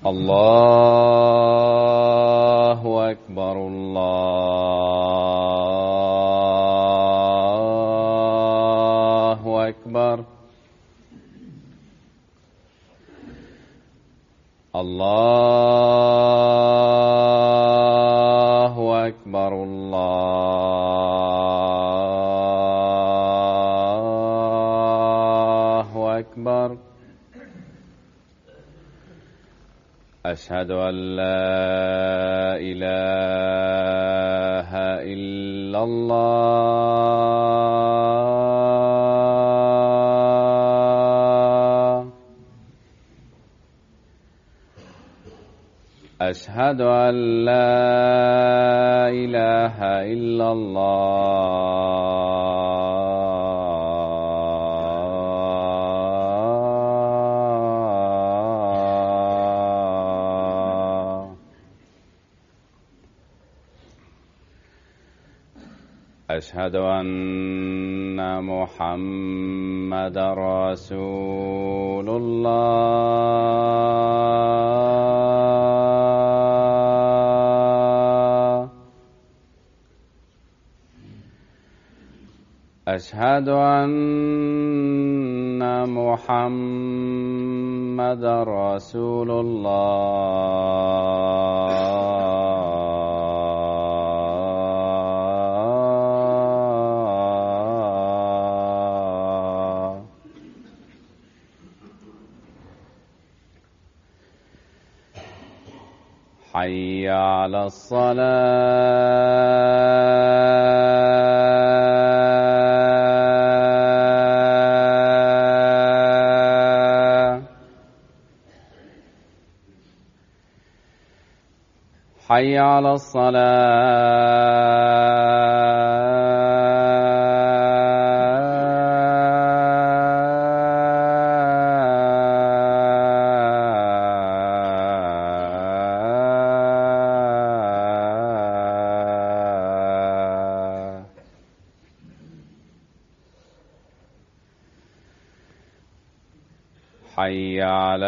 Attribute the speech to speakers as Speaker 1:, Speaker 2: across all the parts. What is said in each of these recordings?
Speaker 1: الله أكبر الله أكبر الله أكبر الله أكبر أشهد أن لا إله إلا الله أشهد أن لا إله إلا الله أشهد أن محمد رسول الله أشهد أن محمد رسول الله حي على الصلاة حي على الصلاة حي على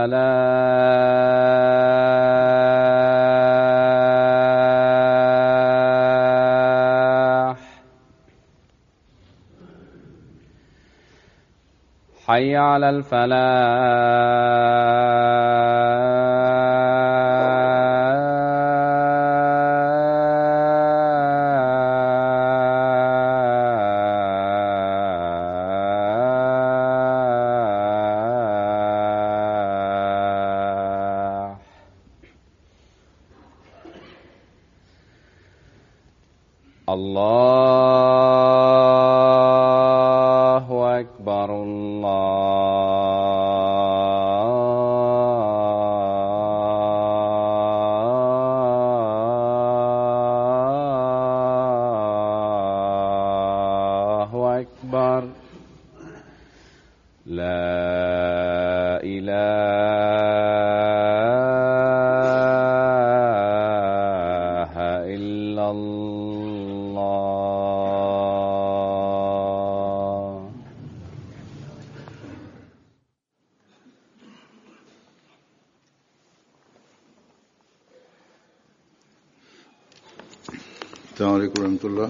Speaker 1: الفلاح حي على الفلاح الله أكبر الله أكبر لا إله إلا الله
Speaker 2: السلام عليكم ورحمة الله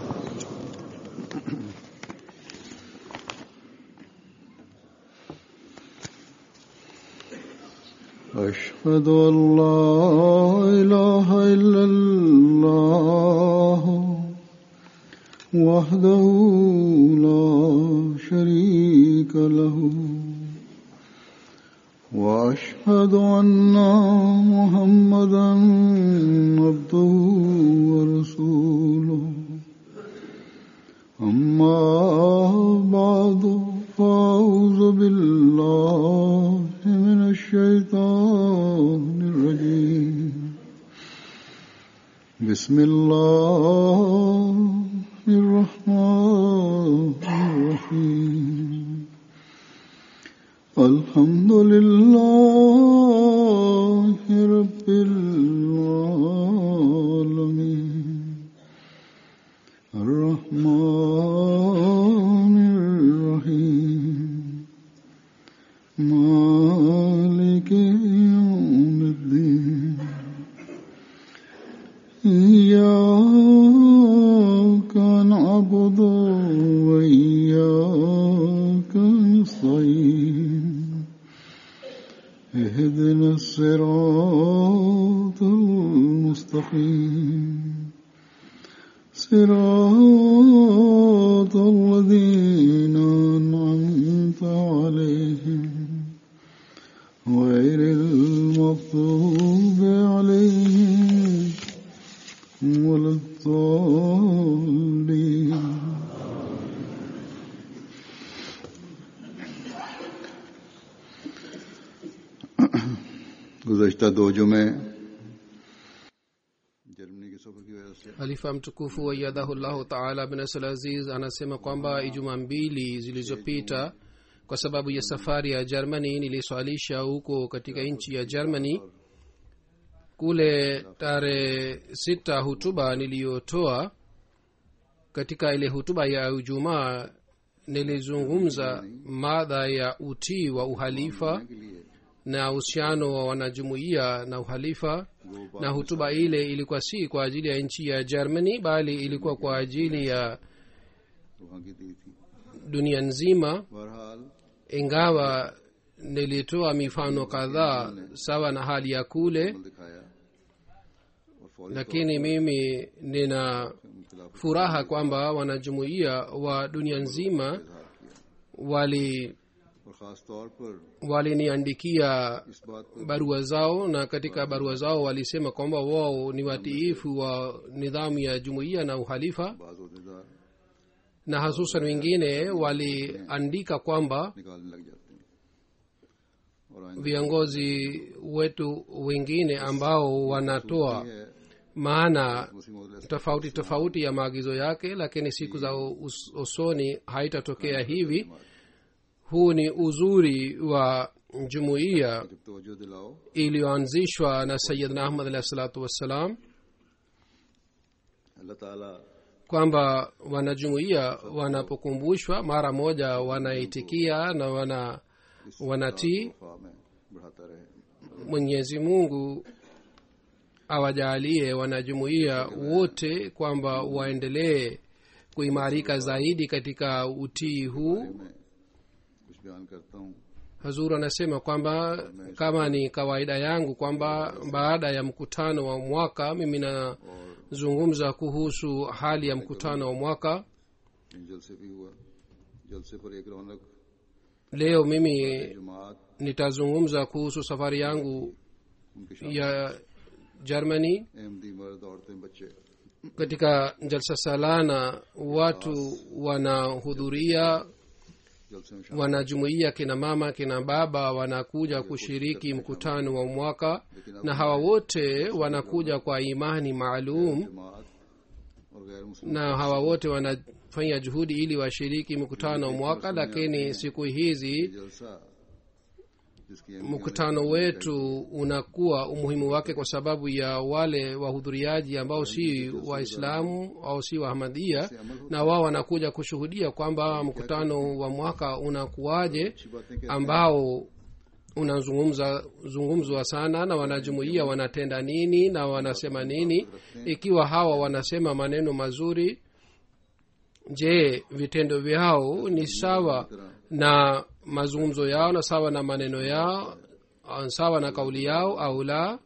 Speaker 2: أشهد أن لا إله إلا الله وحده لا شريك له وأشهد أن محمدا عبده ورسوله أما بعد فأعوذ بالله من الشيطان الرجيم بسم الله الرحمن الرحيم الحمد لله رب العالمين الرحمن الرحيم مالك يوم اهدنا الصراط المستقيم صراط الذين أنعمت عليهم غير المغضوب عليهم ولا الضالين गुजश्ता दो जुमे जर्मनी के सफर की वजह से
Speaker 3: halifa mtukufu wayadhahullahu taala bin asal aziz anasema kwamba ijumaa mbili zilizopita kwa sababu ya safari ya germany niliswalisha huko katika nchi ya germany kule tarehe sita hutuba niliyotoa katika ile hutuba ya ijumaa nilizungumza madha ya utii wa uhalifa
Speaker 2: के लिए
Speaker 3: na uhusiano wa wanajumuiya na uhalifa na hutuba ile ilikuwa si kwa ajili ya nchi ya germany bali ilikuwa kwa ajili ya
Speaker 2: वहाँ की दी थी
Speaker 3: dunia nzima
Speaker 2: बहरहाल
Speaker 3: ingawa nilitoa mifano kadhaa sawa na hali ya kule
Speaker 2: अमल दिखाया और फौरी
Speaker 3: lakini mimi nina
Speaker 2: खिलाफ
Speaker 3: furaha kwamba wanajumuiya wa dunia nzima
Speaker 2: इजहार किया
Speaker 3: wali
Speaker 2: और खास तौर पर
Speaker 3: waliniandikia
Speaker 2: इस बात पर
Speaker 3: barua zao na katika barua zao walisema kwamba wao ni watiifu wa nidhamu ya jumuiya na uhalifa
Speaker 2: बाज अहदेदार
Speaker 3: na hasusan wengine waliandika kwamba
Speaker 2: निकालने लग जाते हैं और आइंदा
Speaker 3: viongozi wetu wengine ambao wanatoa
Speaker 2: है
Speaker 3: maana
Speaker 2: मुस्लिम मौद
Speaker 3: tofauti tofauti ya maagizo yake lakini siku za us- usoni haitatokea hivi huu ni uzuri wa jumuiya
Speaker 2: जब तवज्जो दिलाओ
Speaker 3: iliyoanzishwa na sayidna ahmad alahi salatu wassalam
Speaker 2: अल्लाह ताला
Speaker 3: kwamba wanajumuiya wanapokumbushwa mara moja wanaitikia na wana wanatii
Speaker 2: वफा में बढ़ाता रहे
Speaker 3: mwenyezi mungu awajaalie wanajumuiya wote kwamba waendelee kuimarika zaidi katika utii huu
Speaker 2: मैं कुछ बयान करता हूँ
Speaker 3: hazur anasema kwamba kama ni kawaida yangu kwamba baada ya mkutano wa mwaka mimi nazungumza kuhusu hali ya mkutano wa mwaka
Speaker 2: इन जलसे भी हुआ जलसे पर एक रौनक
Speaker 3: leo mimi
Speaker 2: जमात
Speaker 3: nitazungumza kuhusu safari yangu
Speaker 2: उनके शामिल
Speaker 3: ya germany
Speaker 2: अहमदी मर्द औरतें बच्चे
Speaker 3: katika jalsa salana watu wanahudhuria
Speaker 2: जलसे में शामिल
Speaker 3: wanajumuia kina mama kina baba wanakuja kushiriki mkutano wa mwaka na hawa wote wanakuja kwa imani maalum
Speaker 2: जमात और गैर मुस्लिम
Speaker 3: na hawa wote wanafanya juhudi ili washiriki mkutano wa mwaka lakini siku hizi
Speaker 2: जलसा जिसकी अहमियत
Speaker 3: mkutano wetu unakuwa umuhimu wake kwa sababu ya wale wahudhuriaji ambao si waislamu au si wahamadia na wao wanakuja kushuhudia kwamba mkutano wa mwaka unakuwaje
Speaker 2: अच्छी बातें कहते
Speaker 3: ambao unazungumza zungumzwa sana na wanajumuia wanatenda nini na wanasema nini ikiwa hawa wanasema maneno mazuri je vitendo vyao ni sawa na mazungumzo yao na sawa na maneno yao au sawa na kauli yao au la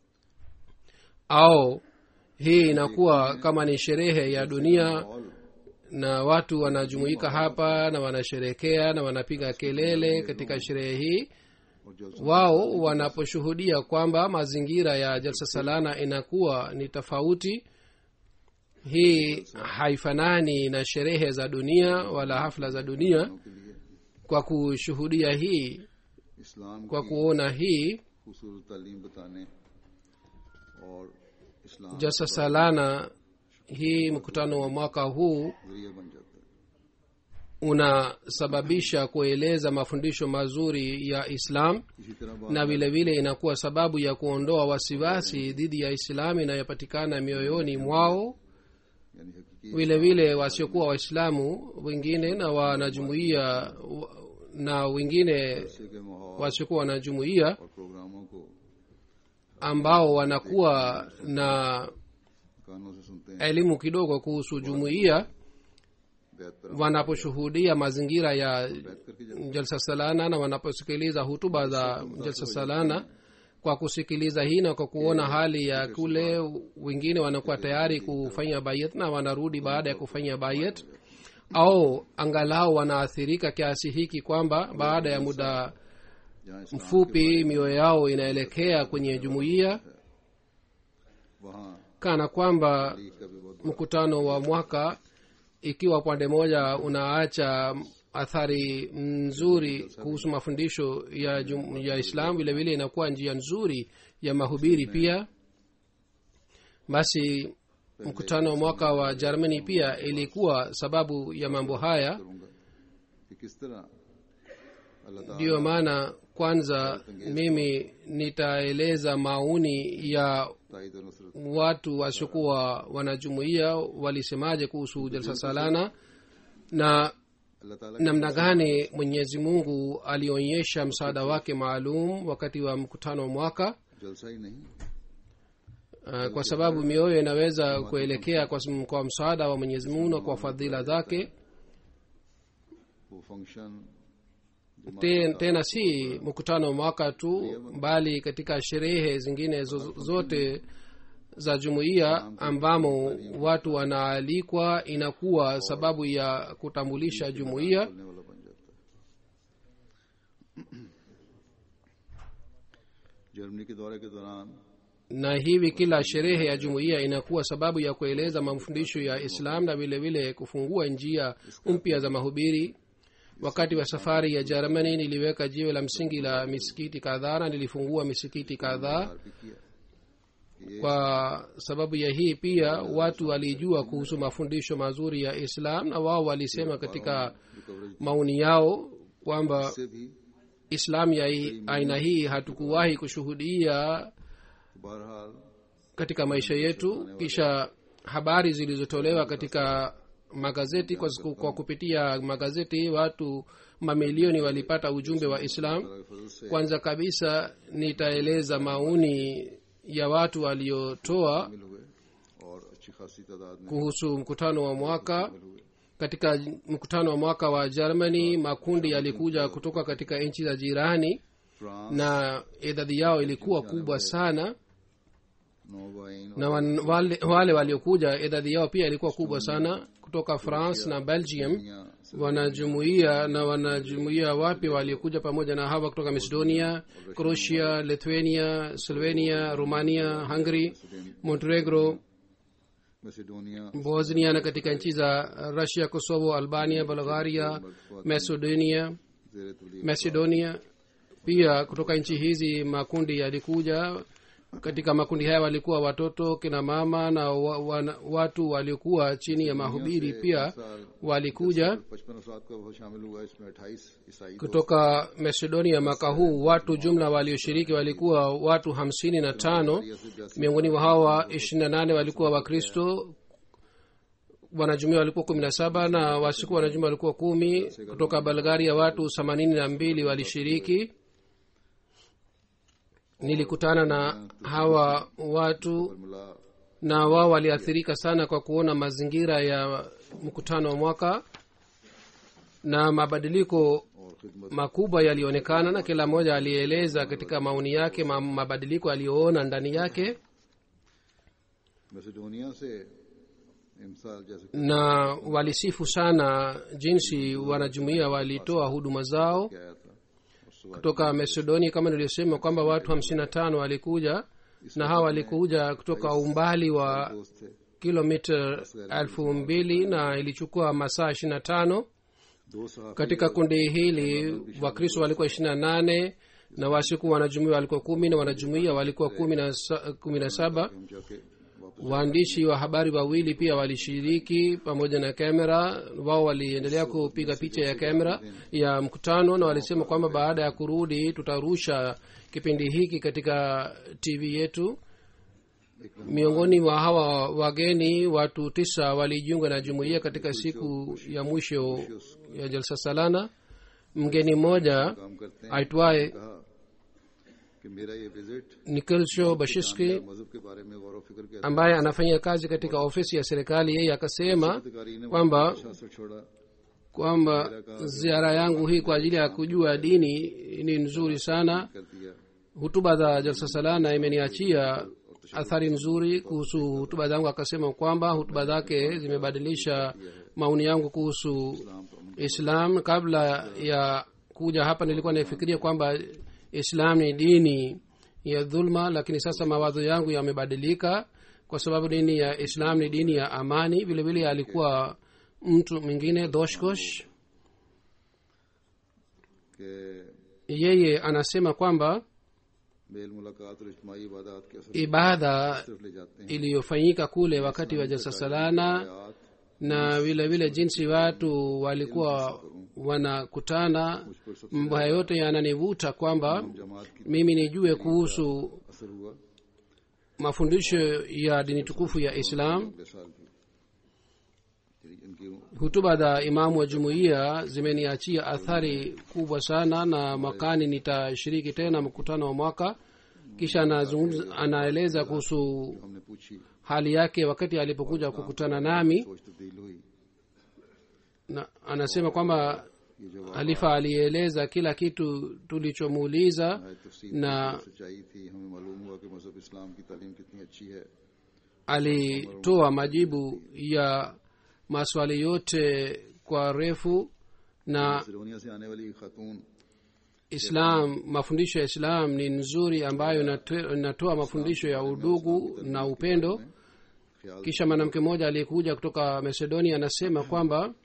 Speaker 3: au hii inakuwa kama ni sherehe ya dunia
Speaker 2: माहौल
Speaker 3: na watu wanajumuika hapa na wanasherekea na wanapiga kelele katika sherehe hii
Speaker 2: और जलसा
Speaker 3: wao wanaposhuhudia kwamba mazingira ya jalsa salana inakuwa ni tofauti hii haifanani na sherehe za dunia wala hafla za dunia
Speaker 2: के लिए
Speaker 3: kwa kushuhudia hii
Speaker 2: इस्लाम
Speaker 3: kwa
Speaker 2: की
Speaker 3: kuona hii
Speaker 2: खूबसूरत तालीम बताने और इस्लाम
Speaker 3: jalsa salana hii mkutano wa mwaka huu
Speaker 2: जरिया बन जाता है
Speaker 3: unasababisha kueleza mafundisho mazuri ya islam
Speaker 2: इसी तरह बात
Speaker 3: na vile vile inakuwa sababu ya kuondoa wasiwasi dhidi ya islamu inayopatikana mioyoni mwao
Speaker 2: यानी हकीकी
Speaker 3: vile vile wasiokuwa waislamu wengine na wanajumuia wa- na wengine
Speaker 2: जलसे के माहौल
Speaker 3: wasiokuwa wanajumuia
Speaker 2: और प्रोग्रामों को
Speaker 3: ambao wanakuwa na
Speaker 2: कानों से सुनते हैं
Speaker 3: elimu kidogo kuhusu jumuiya
Speaker 2: बैत पर
Speaker 3: wanaposhuhudia mazingira ya
Speaker 2: बैत करके जब
Speaker 3: jalsa salana na wanaposikiliza hutuba za jalsa salana kwa kusikiliza hii na kwa kuona hali ya kule wengine wanakuwa tayari kufanya bayat na wanarudi baada ya kufanya bayat au angalau wanaathirika kiasi hiki kwamba baada ya muda
Speaker 2: जहाँ इस्लाम
Speaker 3: mfupi mioyo yao inaelekea kwenye jumuiya
Speaker 2: वहाँ
Speaker 3: kana kwamba
Speaker 2: league का भी बहुत
Speaker 3: mkutano wa mwaka ikiwa upande moja unaacha athari nzuri kuhusu mafundisho ya, jum, ya islam vile vile inakuwa njia nzuri ya mahubiri pia basi mkutano wa mwaka wa germany pia ilikuwa sababu ya mambo haya
Speaker 2: करूंगा कि किस तरह अल्लाह ताला
Speaker 3: ndiyo maana kwanza mimi nitaeleza maoni ya
Speaker 2: ताइद और Nusrat
Speaker 3: watu wasiokuwa wanajumuia walisemaje kuhusu jalsa salana na
Speaker 2: अल्लाह ताला
Speaker 3: namna gani mwenyezi mungu alionyesha msaada wake maalum wakati wa mkutano wa mwaka
Speaker 2: जलसा ही नहीं
Speaker 3: uh, kwa sababu mioyo inaweza kuelekea kwa, sm- kwa msaada wa mwenyezi mungu na kwa fadhila zake
Speaker 2: वो function
Speaker 3: Te- tena si mkutano wa mwaka tu bali katika sherehe zingine zo- zote za jumuiya ambamo watu wanaalikwa inakuwa sababu ya kutambulisha jumuiya
Speaker 2: करने वाला बन जाता है जर्मनी के दौरे के दौरान
Speaker 3: na hivi kila sherehe ya jumuiya inakuwa sababu ya kueleza mafundisho ya islam na vile vile kufungua njia mpya za mahubiri wakati wa safari ya jermani niliweka jiwe la msingi la misikiti kadhaa na nilifungua misikiti kadhaa
Speaker 2: भी किया कि ये
Speaker 3: kwa sababu ya hii pia watu walijua kuhusu mafundisho mazuri ya islam na wao walisema katika
Speaker 2: जो coverage
Speaker 3: maoni yao kwamba
Speaker 2: से भी
Speaker 3: islam ya hii- aina hii hatukuwahi kushuhudia
Speaker 2: बहरहाल
Speaker 3: katika maisha yetu kisha habari zilizotolewa katika magazeti kwa, siku- kwa kupitia magazeti watu mamilioni walipata ujumbe wa islam
Speaker 2: अल्लाह के फजल से
Speaker 3: kwanza kabisa nitaeleza maoni ya watu waliotoa
Speaker 2: शामिल हुए और अच्छी खासी तादाद में
Speaker 3: kuhusu mkutano wa mwaka
Speaker 2: शामिल हुए
Speaker 3: katika mkutano wa mwaka wa germany makundi yalikuja kutoka katika nchi za jirani
Speaker 2: France
Speaker 3: na idadi yao ilikuwa kubwa sana
Speaker 2: नोवाइन
Speaker 3: na wan, wale, wale waliokuja idadi yao pia ilikuwa kubwa sana kutoka france na belgium
Speaker 2: दुनिया से
Speaker 3: wanajumuia na wanajumuia wapi waliokuja pamoja na hawa kutoka macedonia croatia lithuania slovenia romania hungary montenegro
Speaker 2: Macedonia
Speaker 3: bosnia na katika nchi za russia kosovo albania bulgaria macedonia
Speaker 2: जेर तबलीग
Speaker 3: macedonia pia kutoka nchi hizi makundi yalikuja katika makundi haya walikuwa watoto kina mama na wa, wa, watu waliokuwa chini ya mahubiri pia walikuja
Speaker 2: पचपन अफराद का वो शामिल हुआ इसमें अट्ठाईस ईसाई
Speaker 3: kutoka macedonia mwaka huu watu jumla walioshiriki walikuwa watu hamsini na tano miongoni mwa hawa ishirini na nane walikuwa wakristo wanajumia walikuwa kumi na saba na wasiku wanajumia walikuwa kumi kutoka bulgaria watu themanini na mbili walishiriki nilikutana na hawa watu
Speaker 2: मिला
Speaker 3: na wao waliathirika sana kwa kuona mazingira ya mkutano wa mwaka na mabadiliko
Speaker 2: और खिदमत
Speaker 3: makubwa yalionekana na kila mmoja alieleza katika maoni yake ma, mabadiliko aliyoona ndani yake
Speaker 2: Macedonia से इमसाल जैसे
Speaker 3: na walisifu sana jinsi wanajumuia walitoa huduma zao
Speaker 2: कि आया था और सुबह
Speaker 3: kutoka macedonia kama nilivyosema kwamba watu hamsini na tano walikuja na hawa walikuja kutoka umbali wa
Speaker 2: दोस्त थे
Speaker 3: kilomita elfu mbili na ilichukua masaa ishiri na tano
Speaker 2: दो सहाफी
Speaker 3: katika kundi hili wakristo walikuwa ishiri na nane na wasiku wanajumuia walikuwa kumi na wanajumuia walikuwa kumi na sa- kumi na saba
Speaker 2: हम जाके वापस
Speaker 3: waandishi wa habari wawili pia walishiriki pamoja na kamera wao waliendelea kupiga picha ya kamera ya mkutano na walisema kwamba baada ya kurudi tutarusha kipindi hiki katika tv yetu miongoni mwa hawa wageni watu tisa walijiunga na jumuiya katika siku ya mwisho ya jalsa salana mgeni mmoja
Speaker 2: काम करते हैं
Speaker 3: aitwaye
Speaker 2: कहा कि मेरा ये visit
Speaker 3: nikolsho bashishki
Speaker 2: मजहब के बारे में गौर फिक्र के
Speaker 3: ambaye anafanya kazi katika ofisi ya serikali yeye akasema
Speaker 2: अधिकारी ने
Speaker 3: kwamba
Speaker 2: शास्त्र छोड़ा
Speaker 3: kwamba ziara yangu hii kwa ajili ya kujua dini ni nzuri sana
Speaker 2: कर दिया
Speaker 3: hutuba za jalsa salana imeniachia athari nzuri kuhusu hutuba zangu akasema kwamba hutuba zake zimebadilisha maoni yangu kuhusu islam kabla ya kuja hapa nilikuwa naifikiria kwamba islam ni dini ya dhulma lakini sasa mawazo yangu yamebadilika kwa sababu dini ya islam ni dini ya amani vile vile alikuwa mtu mwingine doshkosh
Speaker 2: कि
Speaker 3: yeye anasema kwamba
Speaker 2: मेल मुलाकात और इज्तमाही इबादत के असर
Speaker 3: ibada
Speaker 2: तरफ ले जाते हैं
Speaker 3: iliyofanyika kule wakati wa jalsa salana
Speaker 2: आयात
Speaker 3: na vile vile jinsi watu walikuwa wanakutana mambo haya yote yananivuta kwamba
Speaker 2: जमात की
Speaker 3: mimi nijue kuhusu
Speaker 2: असर हुआ
Speaker 3: mafundisho ya dini tukufu ya islam
Speaker 2: अगले साल भी यानी इनकी
Speaker 3: hutuba za imamu wa jumuiya zimeniachia athari kubwa sana na mwakani nitashiriki tena mkutano wa mwaka kisha anazungumza anaeleza kuhusu
Speaker 2: हमने पूछी
Speaker 3: hali yake wakati alipokuja kukutana nami
Speaker 2: सोच तब्दील हुई
Speaker 3: na anasema kwamba
Speaker 2: ये जो
Speaker 3: halifa alieleza kila kitu tulichomuuliza
Speaker 2: आयत तफसील
Speaker 3: na
Speaker 2: सच्चाई थी हमें मालूम हुआ कि मजहब इस्लाम की तालीम कितनी अच्छी है
Speaker 3: alitoa majibu ya maswali yote kwa refu na
Speaker 2: Sironiya से आने वाली खातून
Speaker 3: islam mafundisho ya islam ni nzuri ambayo inatoa inatoa mafundisho ya udugu na upendo
Speaker 2: ख्याल
Speaker 3: kisha mwanamke mmoja aliyekuja kutoka macedonia anasema kwamba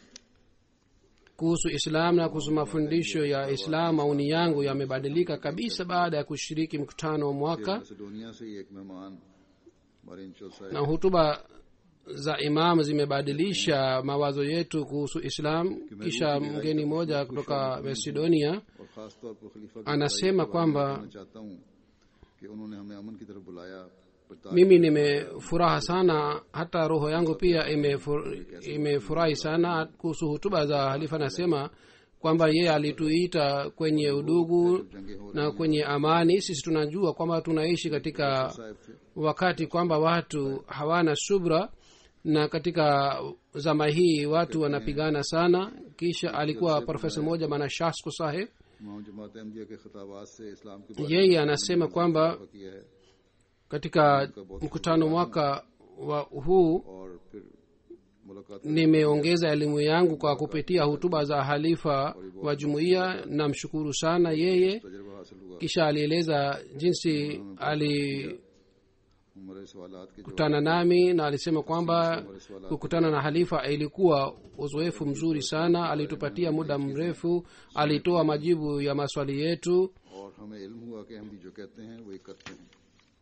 Speaker 3: kuhusu islam na kuhusu mafundisho ya islam maoni yangu yamebadilika kabisa baada ya kushiriki mkutano wa mwaka
Speaker 2: Macedonia से ही एक मेहमान हमारे इंचल साहब
Speaker 3: na hutuba za imam zimebadilisha mawazo yetu kuhusu islam kisha mgeni mmoja kutoka macedonia
Speaker 2: और खास तौर पर खलीफा की
Speaker 3: anasema kwamba
Speaker 2: मैं चाहता हूँ कि उन्होंने हमें अमन की तरफ बुलाया पर ताकि
Speaker 3: mimi nimefuraha sana hata roho yangu pia imefur- imefurahi sana kuhusu hutuba za halifa anasema kwamba yeye alituita kwenye udugu
Speaker 2: जंगे हो
Speaker 3: na kwenye amani sisi tunajua kwamba tunaishi katika
Speaker 2: साहब थे
Speaker 3: wakati kwamba watu hawana subra na katika zama hii watu wanapigana sana kisha alikuwa profesa mmoja bana shasku saheb
Speaker 2: इमाम जमात अहमदिया के खिताबात से इस्लाम के बारे
Speaker 3: yeye anasema kwamba
Speaker 2: में किया है
Speaker 3: katika mkutano mwaka wa huu
Speaker 2: और फिर मुलाकात
Speaker 3: nimeongeza elimu yangu kwa kupitia hutuba za halifa wa jumuiya namshukuru sana yeye
Speaker 2: तजर्बा हासिल हुआ
Speaker 3: kisha alieleza jinsi alikutana
Speaker 2: हमारे सवालात के जो
Speaker 3: nami na alisema kwamba kukutana na halifa ilikuwa uzoefu mzuri sana alitupatia muda mrefu alitoa majibu ya maswali yetu
Speaker 2: और हमें इल्म हुआ कि अहमदी जो कहते हैं वही करते हैं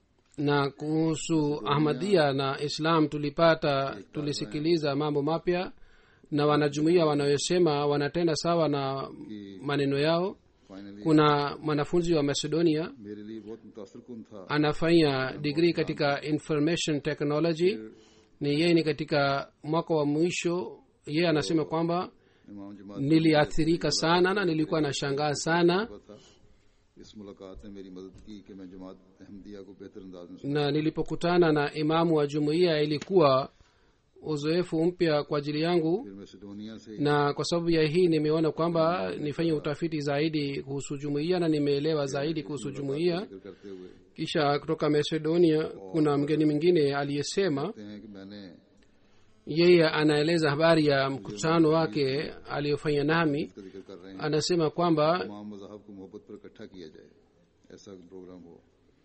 Speaker 3: na kuhusu ahmadia na islam tulipata tulisikiliza mambo mapya na wanajumuia wanayosema wanatenda sawa na maneno yao
Speaker 2: finally
Speaker 3: kuna mwanafunzi wa macedonia
Speaker 2: मेरे लिए बहुत मुतासर कन था
Speaker 3: anafanya digrii katika information technology ni yeye ni katika mwaka wa mwisho yeye anasema kwamba
Speaker 2: इमाम जमात
Speaker 3: niliathirika sana na nilikuwa nashangaa sana
Speaker 2: का था इस मुलाकात ने मेरी मदद की कि मैं जमात अहमदिया को बेहतर अंदाज में सुन
Speaker 3: na nilipokutana na imamu wa jumuiya ilikuwa uzoefu mpya kwa ajili yangu
Speaker 2: फिर मैसेडोनिया से
Speaker 3: na kwa sababu ya hii nimeona kwamba nifanye utafiti zaidi kuhusu jumuiya na nimeelewa zaidi kuhusu jumuiya
Speaker 2: जिक्र करते हुए
Speaker 3: kisha kutoka macedonia kuna mgeni mwingine aliyesema
Speaker 2: कहते हैं कि मैंने
Speaker 3: yeye anaeleza habari ya mkutano wake aliyofanya nami
Speaker 2: इसका जिक्र कर रहे हैं
Speaker 3: anasema kwamba
Speaker 2: तमाम मजाहब को मोहब्बत पर इकट्ठा किया जाए ऐसा प्रोग्राम हो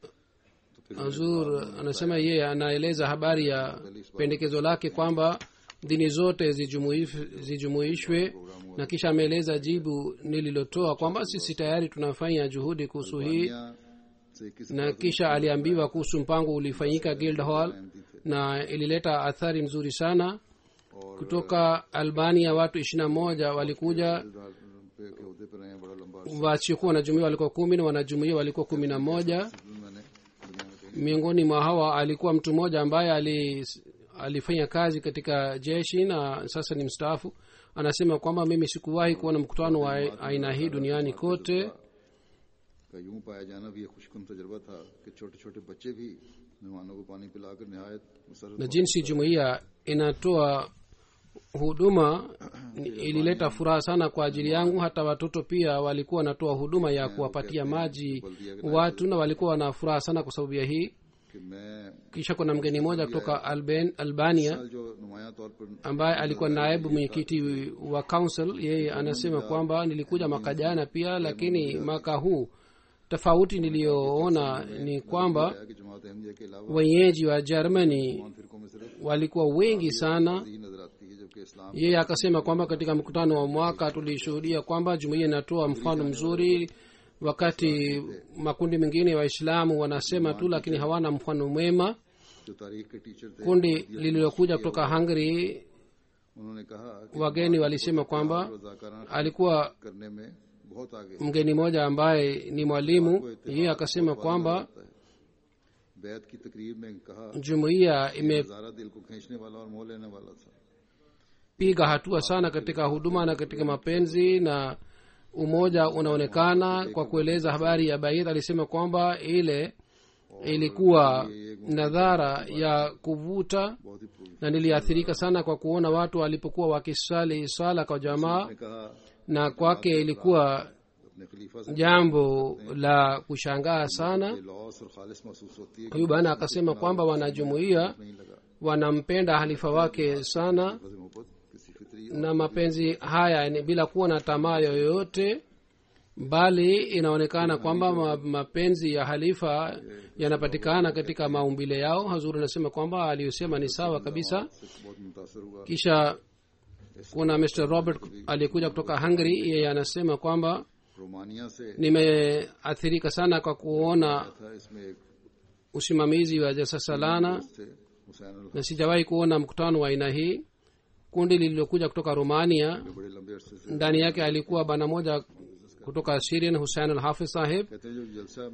Speaker 2: तो फिर
Speaker 3: azur anasema yeye anaeleza habari ya pendekezo lake kwamba dini zote zijumuif- zijumuishwe na kisha ameeleza jibu nililotoa kwamba sisi tayari tunafanya juhudi kuhusu hii
Speaker 2: दुनिया से किसी
Speaker 3: na kisha aliambiwa kuhusu mpango ulifanyika guild hall na ilileta athari nzuri sana kutoka albania watu ishirina moja walikuja
Speaker 2: पे के उहदे पर रहे हैं बड़ा लंबा
Speaker 3: wasiokuwa wanajumuia walikuwa kumi na wanajumuia walikuwa kumi na moja
Speaker 2: मैंने दुनिया में कहीं
Speaker 3: miongoni mwa hawa alikuwa mtu mmoja ambaye ali, alifanya kazi katika jeshi na sasa ni mstaafu anasema kwamba mimi sikuwahi kuona mkutano wa aina hii duniani kote
Speaker 2: का यूं पाया जाना भी एक खुशकुन तजर्बा था कि छोटे छोटे बच्चे भी मेहमानों को पानी पिलाकर नहायत मुसरत
Speaker 3: na jinsi jumuiya inatoa huduma ilileta furaha sana kwa ajili yangu hata watoto pia walikuwa wanatoa huduma ya kuwapatia maji watu na walikuwa wana furaha sana kwa sababu ya hii
Speaker 2: कि मैं
Speaker 3: kisha kuna mgeni mmoja kutoka Alban, albania
Speaker 2: साल जो नुमाया तौर पर
Speaker 3: ambaye alikuwa naibu mwenyekiti wa council yeye anasema kwamba nilikuja mwaka jana pia lakini mwaka huu tofauti niliyoona ni kwamba
Speaker 2: है कि जमात अहमदिया के अलावा
Speaker 3: wenyeji wa germany
Speaker 2: तमाम फिरकों में सिर्फ
Speaker 3: walikuwa wengi sana
Speaker 2: ही नजर आती है जबकि इस्लाम
Speaker 3: yeye akasema kwamba katika mkutano wa mwaka tulishuhudia kwamba jumuiya inatoa mfano mzuri wakati makundi mengine ya waislamu wanasema tu lakini hawana mfano mwema
Speaker 2: जो तारीख के टीचर थे
Speaker 3: kundi lililokuja kutoka hungary
Speaker 2: उन्होंने कहा कि
Speaker 3: wageni walisema kwamba
Speaker 2: रजाकाराना
Speaker 3: alikuwa
Speaker 2: करने में बहुत आगे
Speaker 3: mgeni mmoja ambaye ni mwalimu yeye akasema kwamba
Speaker 2: बैत की तकरीर में कहा
Speaker 3: jumuiya imepiga
Speaker 2: नजारा दिल को खींचने वाला और मोह लेने वाला था
Speaker 3: hatua sana katika huduma na katika mapenzi na umoja unaonekana kwa kueleza habari ya baidh alisema kwamba ile ilikuwa nadhara ya kuvuta
Speaker 2: बहुत ही पूरी
Speaker 3: na niliathirika sana kwa kuona watu walipokuwa wakisali swala kwa jamaa
Speaker 2: ने कहा
Speaker 3: na kwake ilikuwa
Speaker 2: अपने खलीफा से
Speaker 3: jambo la kushangaa sana
Speaker 2: लॉस और खालिस महसूस होती है
Speaker 3: huyu bana akasema kwamba wanajumuia
Speaker 2: नहीं लगा
Speaker 3: wanampenda halifa wake sana
Speaker 2: फज मोहब्बत किसी फितरी
Speaker 3: na mapenzi haya ni bila kuwa na tamaa yoyote bali inaonekana kwamba ma, mapenzi ya halifa yanapatikana katika maumbile yao hazuri anasema kwamba aliyosema ni sawa kabisa
Speaker 2: से बहुत मुतासर हुआ
Speaker 3: kisha kuna mr robert aliyekuja kutoka hungary yeye anasema kwamba
Speaker 2: Romania से
Speaker 3: nimeathirika sana kwa kuona
Speaker 2: था इसमें एक
Speaker 3: usimamizi wa jasasalana
Speaker 2: थे हुसैन अल-
Speaker 3: na sijawahi kuona mkutano wa aina hii kundi lililokuja kutoka romania
Speaker 2: बड़े लंबे अरसे से
Speaker 3: ndani yake alikuwa bana moja kutoka syrian hussein al hafiz sahib
Speaker 2: कहते हैं जो जलसा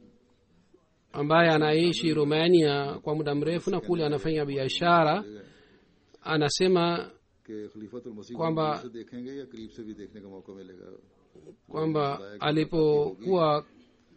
Speaker 3: ambaye anaishi romania kwa muda mrefu na kule anafanya biashara anasema
Speaker 2: कि खलीफतुल मसीह को
Speaker 3: kwamba-
Speaker 2: दूर से देखेंगे या करीब से भी देखने का मौका मिलेगा
Speaker 3: kwamba alipokuwa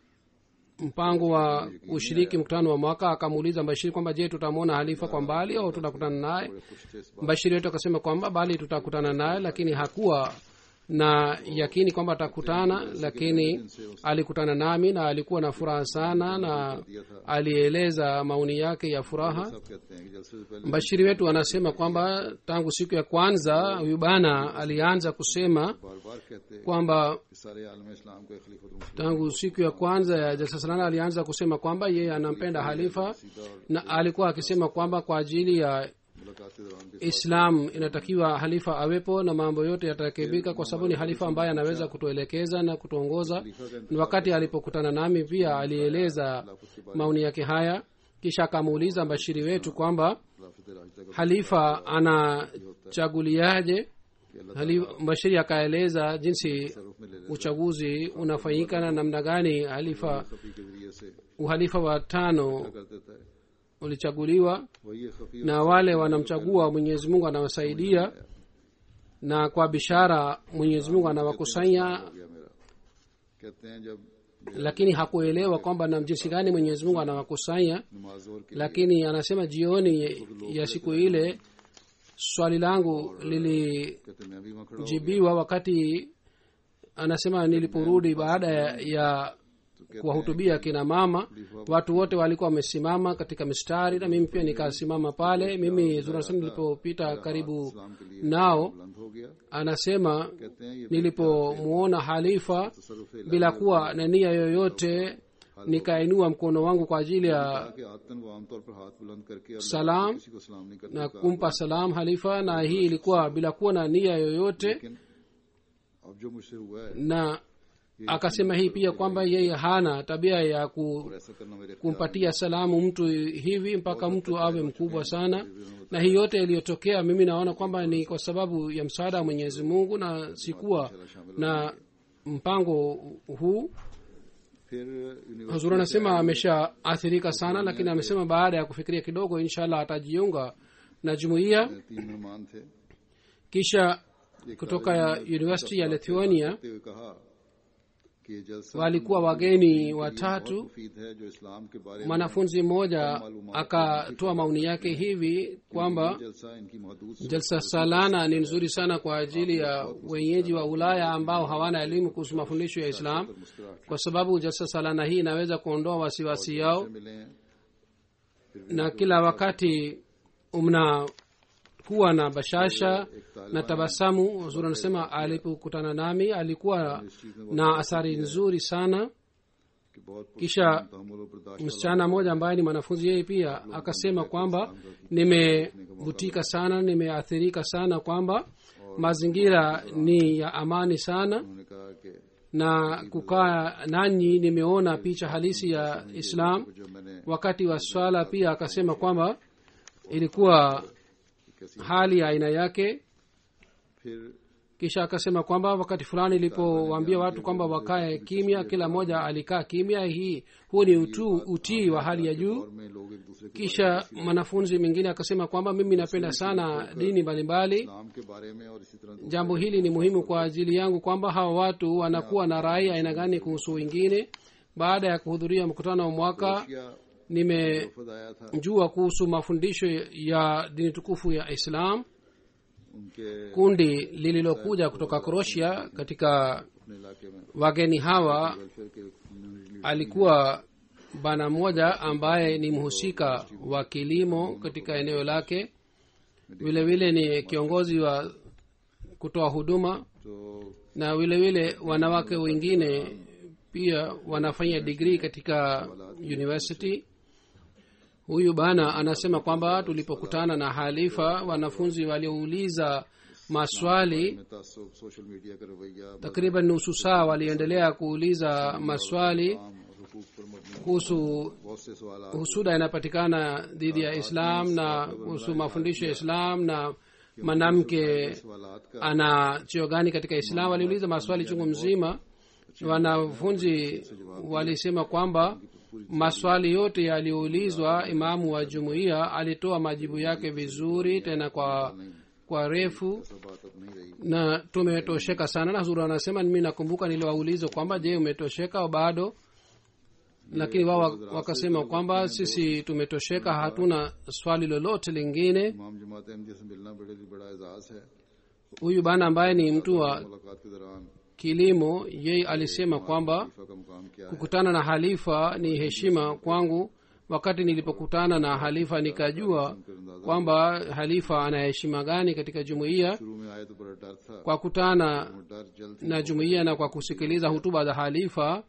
Speaker 3: mpango wa ushiriki mkutano wa mwaka akamuuliza mbashiri kwamba je tutamwona halifa kwa mbali au tutakutana naye
Speaker 2: खुश थे इस बात
Speaker 3: mbashiri wetu akasema kwamba bali tutakutana naye lakini hakuwa na yakini kwamba atakutana lakini alikutana nami na alikuwa na furaha sana na alieleza maoni yake ya furaha
Speaker 2: सब कहते हैं कि जलसे से पहले
Speaker 3: mbashiri wetu anasema kwamba tangu siku ya kwanza huyu bana alianza kusema
Speaker 2: बार बार कहते हैं
Speaker 3: kwamba
Speaker 2: कि सारे आलम इस्लाम को खलीफतुल मसीह
Speaker 3: tangu siku ya kwanza ya jalsa salana alianza kusema kwamba yeye anampenda halifa na alikuwa akisema kwamba kwa ajili ya
Speaker 2: मुलाकात के दौरान भी
Speaker 3: islam inatakiwa halifa awepo na mambo yote yatarekebika kwa sababu ni halifa ambaye anaweza kutuelekeza na kutuongoza ni wakati alipokutana nami pia alieleza maoni yake haya kisha akamuuliza mbashiri wetu kwamba
Speaker 2: खिलाफत राजदा का
Speaker 3: halifa anachaguliaje Hali- mbashiri akaeleza jinsi
Speaker 2: रूप में ले
Speaker 3: uchaguzi unafanyika na namna gani halifa
Speaker 2: खफी के जरिए से
Speaker 3: uhalifa wa tano
Speaker 2: कर देता है
Speaker 3: ulichaguliwa
Speaker 2: वही ये खफी
Speaker 3: na wale wanamchagua mwenyezi mungu anawasaidia na kwa bishara mwenyezi mungu anawakusanya
Speaker 2: हो गया मेरा कहते हैं जब
Speaker 3: lakini hakuelewa kwamba na jinsi gani mwenyezi mungu anawakusanya
Speaker 2: नमाज और की
Speaker 3: lakini anasema jioni ya siku ile swali langu lilijibiwa
Speaker 2: कहते हैं, मैं भी वहाँ खड़ा हूँ
Speaker 3: wakati anasema niliporudi baada ya, ya kuwahutubia kina mama watu wote walikuwa wamesimama katika mistari na mimi pia nikasimama pale mimi zurasani nilipopita karibu
Speaker 2: इस्लाम के लिए
Speaker 3: nao
Speaker 2: बुलंद हो गया
Speaker 3: anasema
Speaker 2: कहते हैं ये
Speaker 3: nilipomuona halifa
Speaker 2: तसरुफ
Speaker 3: bila kuwa na nia yoyote nikainua mkono wangu kwa ajili ya
Speaker 2: कि आतन वो आमतौर पर हाथ बुलंद करके और
Speaker 3: salam
Speaker 2: किसी को सलाम नहीं करते
Speaker 3: na kumpa salam halifa na hii ilikuwa bila kuwa na nia yoyote
Speaker 2: लेकिन अब जो मुझसे हुआ है
Speaker 3: na akasema hii pia kwamba yeye hana tabia ya ku,
Speaker 2: और ऐसा करना मेरे
Speaker 3: kumpatia salamu mtu hivi mpaka mtu awe mkubwa sana na hii yote iliyotokea mimi naona kwamba ni kwa sababu ya msaada wa mwenyezi mungu na sikuwa na mpango huu
Speaker 2: फिर university
Speaker 3: hazur anasema ameshaathirika sana lakini amesema baada ya kufikiria kidogo inshallah atajiunga na jumuiya
Speaker 2: में तीन मेहमान थे
Speaker 3: kisha kutoka ya university ya lithuania
Speaker 2: कहते हुए कहा कि ये जलसा
Speaker 3: walikuwa wageni watatu
Speaker 2: मुफीद है जो इस्लाम के बारे में
Speaker 3: mwanafunzi mmoja akatoa maoni yake hivi kwamba
Speaker 2: जलसा इनकी महदूद
Speaker 3: jalsa salana ni nzuri sana kwa ajili ya wenyeji wa ulaya ambao hawana elimu kuhusu mafundisho ya islam
Speaker 2: मुस्कुराहट
Speaker 3: kwa sababu jalsa salana hii inaweza kuondoa wasiwasi yao
Speaker 2: से मिले हैं
Speaker 3: na kila wakati mnakuwa na bashasha na tabasamu huzuri anasema alipokutana nami alikuwa na athari nzuri sana
Speaker 2: कि बहुत
Speaker 3: kisha
Speaker 2: तहमुल और बर्दाश्त
Speaker 3: msichana mmoja ambaye ni mwanafunzi yeye pia akasema kwamba nimevutika sana nimeathirika sana kwamba mazingira ni ya amani sana
Speaker 2: उन्होंने कहा कि
Speaker 3: na kukaa nanyi nimeona picha halisi ya islam
Speaker 2: जो मैंने
Speaker 3: wakati wa swala pia akasema kwamba ilikuwa
Speaker 2: कैसी
Speaker 3: hali ya aina yake
Speaker 2: फिर
Speaker 3: kisha akasema kwamba wakati fulani ilipowaambia watu kwamba wakae kimya kila mmoja alikaa kimya hii huu ni utu, utii wa hali ya juu
Speaker 2: और में लोग एक दूसरे के
Speaker 3: kisha mwanafunzi mwingine akasema kwamba mimi napenda sana dini mbalimbali
Speaker 2: इस्लाम के बारे में और इसी तरह
Speaker 3: jambo hili ni muhimu kwa ajili yangu kwamba hawa watu wanakuwa na rai aina gani kuhusu wengine baada ya kuhudhuria mkutano wa mwaka
Speaker 2: दूसरा
Speaker 3: nimejua
Speaker 2: खुद आया था
Speaker 3: kuhusu mafundisho ya dini tukufu ya islam
Speaker 2: उनके
Speaker 3: kundi lililokuja kutoka kroatia katika
Speaker 2: अपने इलाके में
Speaker 3: wageni hawa
Speaker 2: welfare के community
Speaker 3: alikuwa bana mmoja ambaye ni mhusika wa kilimo katika eneo lake vile vile ni kiongozi wa kutoa huduma
Speaker 2: तो
Speaker 3: na vile vile wanawake wengine pia wanafanya digrii katika university huyu bana anasema kwamba tulipokutana na halifa wanafunzi waliouliza maswali
Speaker 2: में तासुब social media का रवैया
Speaker 3: takriban nusu saa waliendelea kuuliza maswali
Speaker 2: आम और हुकूक पर मबनी
Speaker 3: kuhusu
Speaker 2: बहुत से सवाल
Speaker 3: husuda inapatikana dhidi ya islam na kuhusu mafundisho ya islam na mwanamke
Speaker 2: सवाल का
Speaker 3: ana cheo gani katika islam waliuliza maswali chungu mzima wanafunzi walisema kwamba maswali yote yaliyoulizwa imamu wa jumuiya alitoa majibu yake vizuri tena kwa kwa refu
Speaker 2: सब बात अब नहीं रही
Speaker 3: na tumetosheka sana na huzuri anasema mi nakumbuka niliwauliza kwamba je umetosheka au bado lakini wao wak- wakasema kwamba sisi tumetosheka hatuna swali lolote lingine
Speaker 2: इमाम जमात अहमदिया से मिलना बड़े बड़ा एजाज है
Speaker 3: huyu bana ambaye ni mtu wa
Speaker 2: मुलाकात के दौरान
Speaker 3: kilimo yeye alisema kwamba
Speaker 2: खलीफा का मुकाम क्या है
Speaker 3: kukutana na halifa ni heshima kwangu wakati nilipokutana na halifa nikajua kwamba halifa ana heshima gani katika jumuiya
Speaker 2: शुरू में आए तो बड़ा डर था
Speaker 3: kwa kutana
Speaker 2: वो डर जल्द
Speaker 3: na jumuiya na kwa kusikiliza hutuba za halifa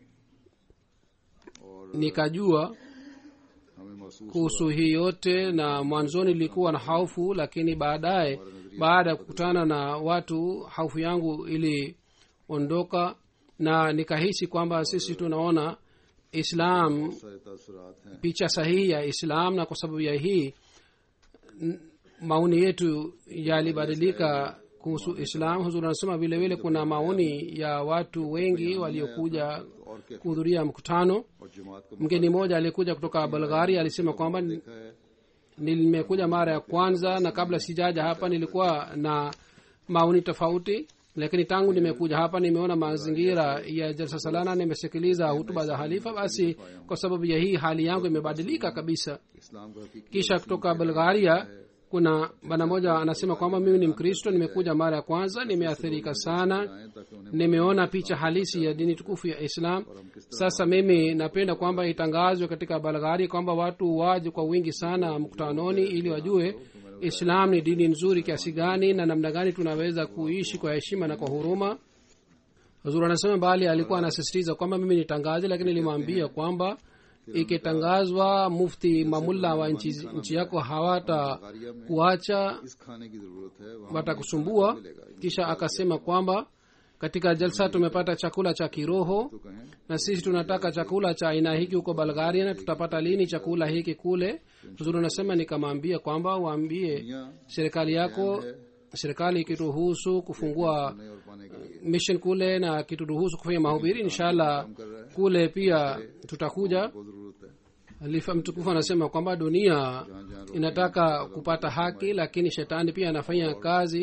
Speaker 2: और
Speaker 3: nikajua
Speaker 2: हमें महसूस
Speaker 3: kuhusu hii yote na mwanzoni nilikuwa na haufu lakini baadaye baada ya kukutana na watu haufu yangu iliondoka na nikahisi kwamba sisi tunaona islam
Speaker 2: सारे तासुरात हैं
Speaker 3: picha sahihi ya islam na kwa sababu ya hii n- maoni yetu yalibadilika kuhusu islam huzuri anasema vile vile kuna maoni ya watu wengi waliokuja
Speaker 2: और क्या
Speaker 3: kuhudhuria mkutano
Speaker 2: और जमात को
Speaker 3: mgeni mmoja aliyekuja kutoka bulgaria alisema kwamba ni-
Speaker 2: देखा है
Speaker 3: nimekuja mara ya kwanza na kabla sijaja hapa nilikuwa na maoni tofauti lakini tangu nimekuja hapa nimeona mazingira ya jalsa salana nimesikiliza hutuba za halifa basi kwa sababu ya hii hali yangu imebadilika kabisa
Speaker 2: इस्लाम का हकीकी
Speaker 3: kisha kutoka bulgaria kuna bana moja anasema kwamba mimi ni mkristo nimekuja mara ya kwanza nimeathirika sana
Speaker 2: आए ताकि उन्हें
Speaker 3: nimeona picha halisi ya dini tukufu ya islam sasa mimi napenda kwamba itangazwe katika balghari kwamba watu waje kwa wingi sana mkutanoni ili wajue islam ni dini nzuri kiasi gani na namna gani tunaweza kuishi kwa heshima na kwa huruma huzuri anasema bali alikuwa anasisitiza kwamba mimi nitangaze lakini nilimwambia kwamba ikitangazwa mufti mamulla wa nchi, nchi yako hawata kuacha
Speaker 2: इस खाने की जरूरत है वहाँ
Speaker 3: watakusumbua kisha akasema kwamba katika jalsa tumepata chakula cha kiroho
Speaker 2: तो कहें
Speaker 3: na sisi tunataka chakula cha aina hiki huko bulgaria na tutapata lini chakula hiki kule huzuri unasema nikamwambia kwamba waambie
Speaker 2: दुनिया
Speaker 3: serikali yako serikali ikituruhusu kufungua
Speaker 2: खाने और पाने के लिए
Speaker 3: mission kule na kituruhusu kufanya mahubiri inshallah kule pia tutakuja
Speaker 2: को जरूरत है
Speaker 3: halifa mtukufu anasema kwamba dunia
Speaker 2: जहाँ जहाँ
Speaker 3: inataka kupata haki lakini shetani pia anafanya kazi
Speaker 2: उन लोगों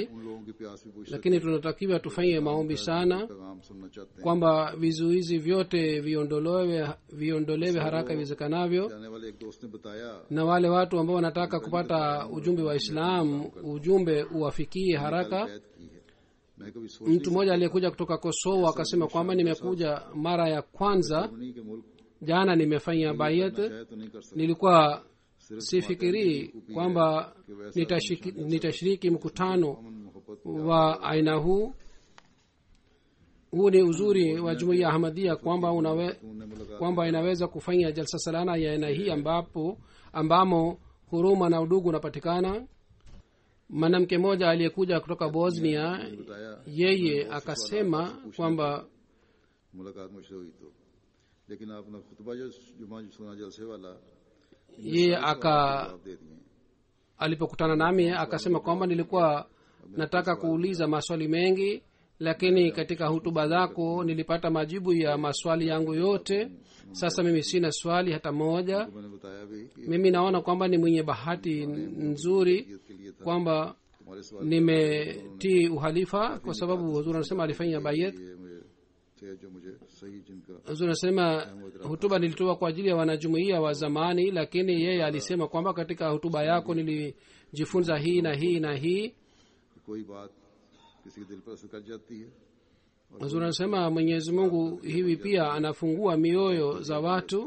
Speaker 2: की प्यास भी पूछ
Speaker 3: lakini tunatakiwa tufanye maombi sana
Speaker 2: पैगाम सुनना चाहते हैं
Speaker 3: kwamba vizuizi vyote viondolewe viondolewe haraka iwezekanavyo
Speaker 2: जाने वाले एक दोस्त ने बताया
Speaker 3: na wale watu ambao wanataka kupata ujumbe wa islam ujumbe uwafikie haraka
Speaker 2: कैद की है मैं कभी सोच
Speaker 3: mtu mmoja aliyekuja kutoka kosovo akasema kwamba nimekuja mara ya kwanza
Speaker 2: नहीं कि मुल्क
Speaker 3: jana nimefanya bayat
Speaker 2: चाहे तो नहीं कर सकते
Speaker 3: nilikuwa sifikirii kwamba nitashiki, nitashiriki mkutano
Speaker 2: अमन मोहब्बत
Speaker 3: wa aina huu huu ni uzuri wa jumuiya ahmadia kwamba unawe,
Speaker 2: उन्होंने मुलाकात
Speaker 3: kwamba inaweza kufanya jalsa salana ya aina hii ambapo ambamo huruma na udugu unapatikana mwanamke mmoja aliyekuja kutoka bosnia
Speaker 2: बताया
Speaker 3: yeye akasema kwamba
Speaker 2: मुलाकात मुझसे हुई तो लेकिन आपने खुतबा जो जुमा जो सुना जलसे वाला
Speaker 3: yeye aka
Speaker 2: जवाब दे दिए
Speaker 3: alipokutana nami akasema kwamba nilikuwa nataka kuuliza maswali mengi lakini katika hutuba zako nilipata majibu ya maswali yangu yote sasa mimi sina swali hata moja
Speaker 2: तो मैंने बताया भी कि
Speaker 3: mimi naona kwamba ni mwenye bahati nzuri
Speaker 2: के लिए था
Speaker 3: kwamba
Speaker 2: तुम्हारे सवाल
Speaker 3: nimetii uhalifa kwa sababu huzuri anasema alifanya bayet
Speaker 2: ये मुझे थे जो मुझे सही जिनका
Speaker 3: huzuri anasema hutuba nilitoa kwa ajili ya wanajumuia wa zamani lakini yeye alisema kwamba katika hutuba yako nilijifunza hii na hii na hii
Speaker 2: कोई बात किसी के दिल पर असर कर जाती है
Speaker 3: huzuri anasema mwenyezi mungu hivi pia anafungua mioyo za watu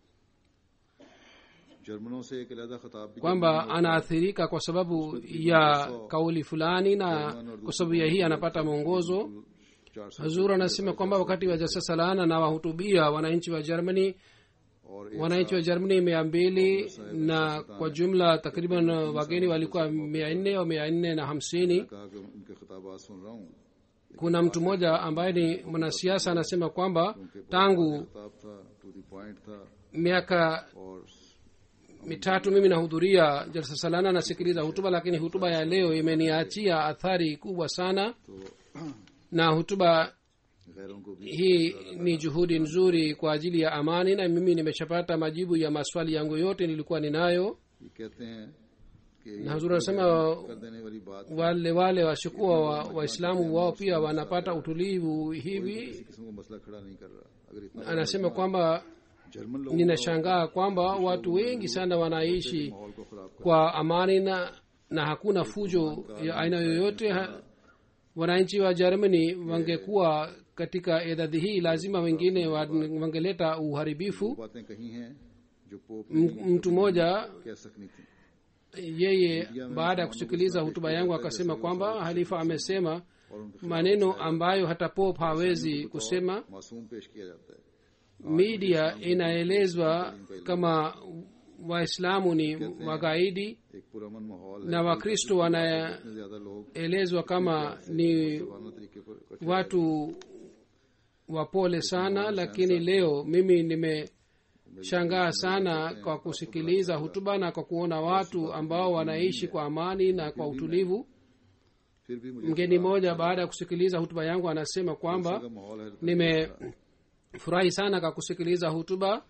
Speaker 2: जर्मनों से एक अलहदा खिताब भी
Speaker 3: kwamba anaathirika kwa sababu ya kauli fulani na kwa sababu ya hii anapata mwongozo
Speaker 2: चार सौ
Speaker 3: hazur anasema kwamba wakati wa jasa salana na wahutubia wananchi wa germany
Speaker 2: और एक
Speaker 3: wananchi wa germany mia mbili na kwa jumla takriban wageni walikuwa mia nne au mia nne na hamsini
Speaker 2: कहा कि उनके खिताबात सुन रहा हूँ
Speaker 3: kuna mtu mmoja ambaye ni mwanasiasa anasema kwamba tangu
Speaker 2: खिताब था टू दी पॉइंट था
Speaker 3: miaka
Speaker 2: और
Speaker 3: mitatu mimi nahudhuria jalsa salana nasikiliza hutuba lakini hutuba ya leo imeniachia athari kubwa sana
Speaker 2: तो
Speaker 3: na hutuba
Speaker 2: गैरों को भी
Speaker 3: hii ni juhudi nzuri kwa ajili ya amani na mimi nimeshapata majibu ya maswali yangu yote nilikuwa ninayo
Speaker 2: ये कहते हैं कि
Speaker 3: na hazuri anasema
Speaker 2: कर देने वाली बात
Speaker 3: wale wale washukuwa wa waislamu wao pia wanapata utulivu hivi
Speaker 2: किसी किस्म का मसला खड़ा नहीं कर रहा अगर इतना
Speaker 3: anasema kwamba
Speaker 2: जर्मन लोग
Speaker 3: ninashangaa kwamba watu wengi sana wanaishi
Speaker 2: माहौल को खराब कर
Speaker 3: kwa amani na na hakuna fujo ya aina yoyote ha, wananchi wa germany wangekuwa katika idadi hii lazima wengine wa- wangeleta uharibifu
Speaker 2: बातें कही हैं जो pope
Speaker 3: M- mtu mmoja
Speaker 2: कह सकनी थी
Speaker 3: yeye baada ya kusikiliza hutuba yangu akasema kwamba halifa amesema
Speaker 2: और उनके
Speaker 3: maneno ambayo hata pop hawezi kusema
Speaker 2: मासूम पेश किया जाता है
Speaker 3: media inaelezwa kama waislamu ni wagaidi
Speaker 2: एक पुरमन माहौल है
Speaker 3: na wakristo wanaelezwa
Speaker 2: इतने ज्यादा लोग
Speaker 3: kama ni
Speaker 2: मानो तरीके पर इकट्ठे
Speaker 3: watu wapole sana lakini leo mimi nimeshangaa sana kwa kusikiliza hutuba na kwa kuona watu ambao wanaishi kwa amani na kwa utulivu
Speaker 2: फिर भी मुझे
Speaker 3: mgeni mmoja baada ya kusikiliza hutuba yangu anasema kwamba
Speaker 2: का माहौल है
Speaker 3: nimefurahi sana kwa kusikiliza hutuba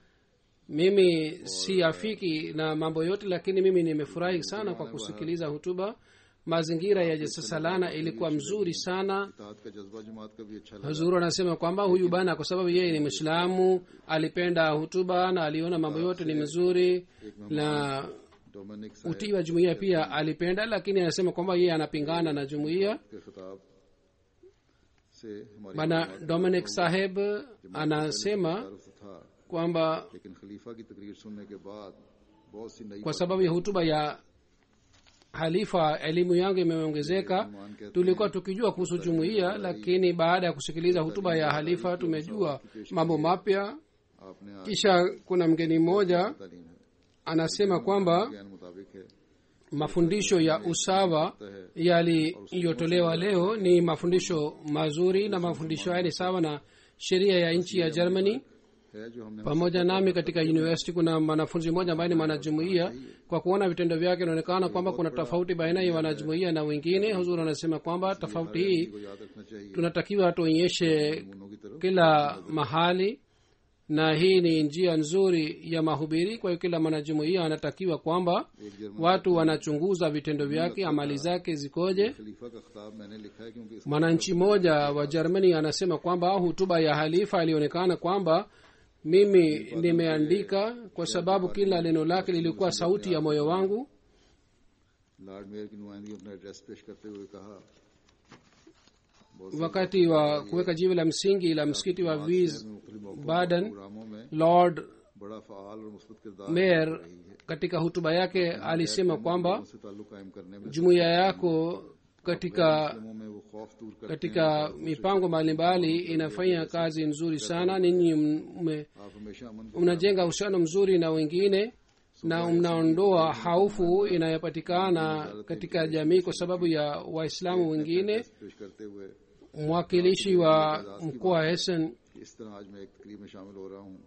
Speaker 3: mimi si afiki na mambo yote lakini mimi nimefurahi sana kwa kusikiliza hutuba mazingira ya jesasalana ilikuwa mzuri sana
Speaker 2: इताद का जज्बा जमात का भी अच्छा लगा
Speaker 3: hazuru anasema kwamba huyu bana kwa sababu yeye ni mwislamu alipenda hutuba na aliona mambo yote ni mzuri na
Speaker 2: Dominic साहब
Speaker 3: utii wa jumuiya pia alipenda lakini anasema kwamba yeye anapingana na jumuiya
Speaker 2: के खिताब से हमारी
Speaker 3: bana dominic saheb anasema
Speaker 2: तारुफ तो था
Speaker 3: kwamba
Speaker 2: लेकिन खलीफा की तकरीर सुनने के बाद बहुत सी नई
Speaker 3: kwa sababu ya hutuba ya halifa elimu yangu imeongezeka tulikuwa tukijua kuhusu jumuiya lakini baada ya kusikiliza hutuba ya halifa tumejua mambo mapya
Speaker 2: आपने आज
Speaker 3: kisha kuna mgeni mmoja
Speaker 2: तालीम है
Speaker 3: anasema kwamba
Speaker 2: ज्ञान मुताबिक है
Speaker 3: mafundisho ya usawa yaliyotolewa leo ni mafundisho mazuri na mafundisho haya ni sawa na sheria ya nchi ya germany
Speaker 2: है जो हमने
Speaker 3: pamoja nami katika university kuna mwanafunzi mmoja ambaye ni mwanajumuia kwa kuona vitendo vyake inaonekana kwamba kuna tofauti baina ya wanajumuia na wengine huzuri anasema kwamba tofauti hii
Speaker 2: को याद रखना चाहिए
Speaker 3: tunatakiwa tuonyeshe
Speaker 2: दोनों की तरफ
Speaker 3: kila mahali na hii ni njia nzuri ya mahubiri kwa hiyo kila mwanajumuia anatakiwa kwamba
Speaker 2: एक German
Speaker 3: watu wanachunguza vitendo vyake amali zake zikoje
Speaker 2: खलीफा का खिताब मैंने लिखा है क्योंकि इसका
Speaker 3: mwananchi mmoja wa germany anasema kwamba hutuba ya halifa ilionekana kwamba mimi nimeandika kwa sababu kila neno lake lilikuwa sauti ya moyo wangu
Speaker 2: lord mayor की नुमाइंदगी अपना एड्रेस पेश करते हुए कहा
Speaker 3: wakati wa kuweka jiwe la msingi la msikiti wa vis
Speaker 2: मुख्तलिफ मौकों
Speaker 3: baden
Speaker 2: प्रोग्रामों में
Speaker 3: lord
Speaker 2: बड़ा फाल और मुस्बत किरदार
Speaker 3: mayor katika hutuba yake alisema kwamba
Speaker 2: से ताल्लुक कायम करने में
Speaker 3: jumuiya yako katika
Speaker 2: मुस्लिमों में वो खौफ दूर कर
Speaker 3: katika mipango mbalimbali inafanya kazi nzuri sana ninyi mme-
Speaker 2: आप हमेशा अमन को
Speaker 3: mnajenga uhusiano mzuri na wengine na mnaondoa haufu inayopatikana katika jamii kwa sababu ya waislamu wengine
Speaker 2: पेश करते हुए
Speaker 3: mwakilishi wa mkoa wa hessen
Speaker 2: कि इस तरह आज मैं एक तकरीब में शामिल हो रहा हूँ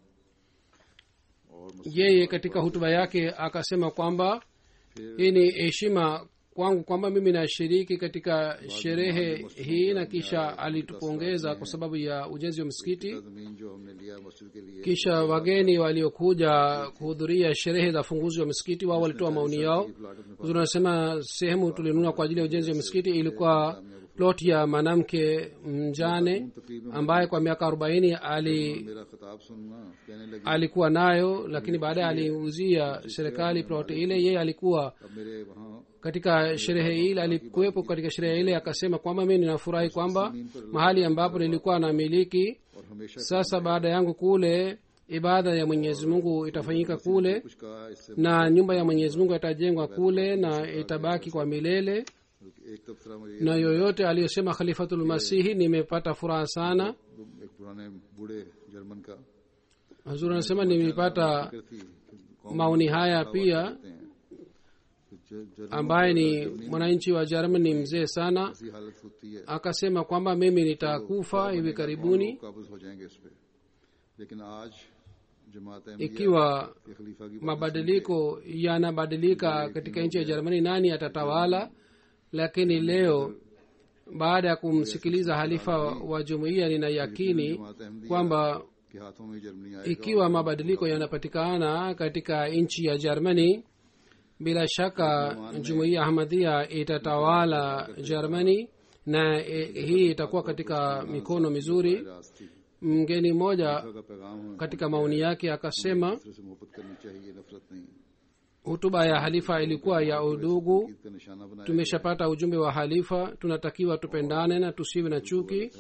Speaker 2: और
Speaker 3: yeye katika hutuba yake akasema kwamba hii ni heshima kwangu kwamba mimi nashiriki katika sherehe hii na kisha alitupongeza kwa sababu ya ujenzi wa msikiti
Speaker 2: जमीन जो हमने लिया मस्जिद के लिए
Speaker 3: kisha wageni waliokuja kuhudhuria sherehe za funguzi wa msikiti wao walitoa maoni yao Huzuri anasema sehemu tulinunua kwa ajili ya ujenzi wa msikiti ilikuwa plot ya mwanamke mjane ambaye kwa miaka arobaini ali
Speaker 2: मेरा खिताब सुनना कहने लगी
Speaker 3: alikuwa nayo lakini baadaye aliuzia serikali plot ile yeye alikuwa
Speaker 2: अब मेरे वहाँ
Speaker 3: katika sherehe ile alikuwepo katika sherehe ile akasema kwamba mi ninafurahi kwamba mahali ambapo nilikuwa namiliki
Speaker 2: और हमेशा
Speaker 3: sasa baada yangu kule ibada ya mwenyezi mungu itafanyika kule
Speaker 2: कुछ कहा इससे
Speaker 3: na nyumba ya mwenyezi mungu itajengwa kule na itabaki kwa milele
Speaker 2: एक तबसरा मुझे
Speaker 3: na yoyote aliyosema khalifatul masihi nimepata furaha sana
Speaker 2: एक पुराने बूढ़े जर्मन का
Speaker 3: hazur anasema nimepata
Speaker 2: फिक्र थी कि
Speaker 3: maoni haya pia
Speaker 2: कहते हैं कि ज- German
Speaker 3: ambaye ni mwananchi wa germany mzee sana
Speaker 2: ऐसी हालत होती है
Speaker 3: akasema kwamba mimi nitakufa hivi karibuni
Speaker 2: काबज हो जाएंगे इस पे लेकिन आज जमात अहमदिया
Speaker 3: ikiwa
Speaker 2: के खलीफा की
Speaker 3: mabadiliko yanabadilika katika nchi ya jerumani nani atatawala lakini leo baada ya kumsikiliza halifa wa jumuiya nina yakini
Speaker 2: जमात अहमदिया
Speaker 3: kwamba
Speaker 2: के हाथों में जर्मनी आएगा
Speaker 3: ikiwa mabadiliko yanapatikana katika nchi ya germany bila shaka jumuiya ahmadhia itatawala germany na e, hii itakuwa katika mikono mizuri
Speaker 2: रास्ती
Speaker 3: mgeni mmoja
Speaker 2: का पैगाम है
Speaker 3: katika maoni yake akasema
Speaker 2: दूसरे से मोहब्बत करनी चाहिए नफरत नहीं
Speaker 3: hutuba ya halifa ilikuwa ya udugu
Speaker 2: Eid का निशाना बनाया
Speaker 3: tumeshapata ujumbe wa halifa tunatakiwa tupendane na tusiwe na chuki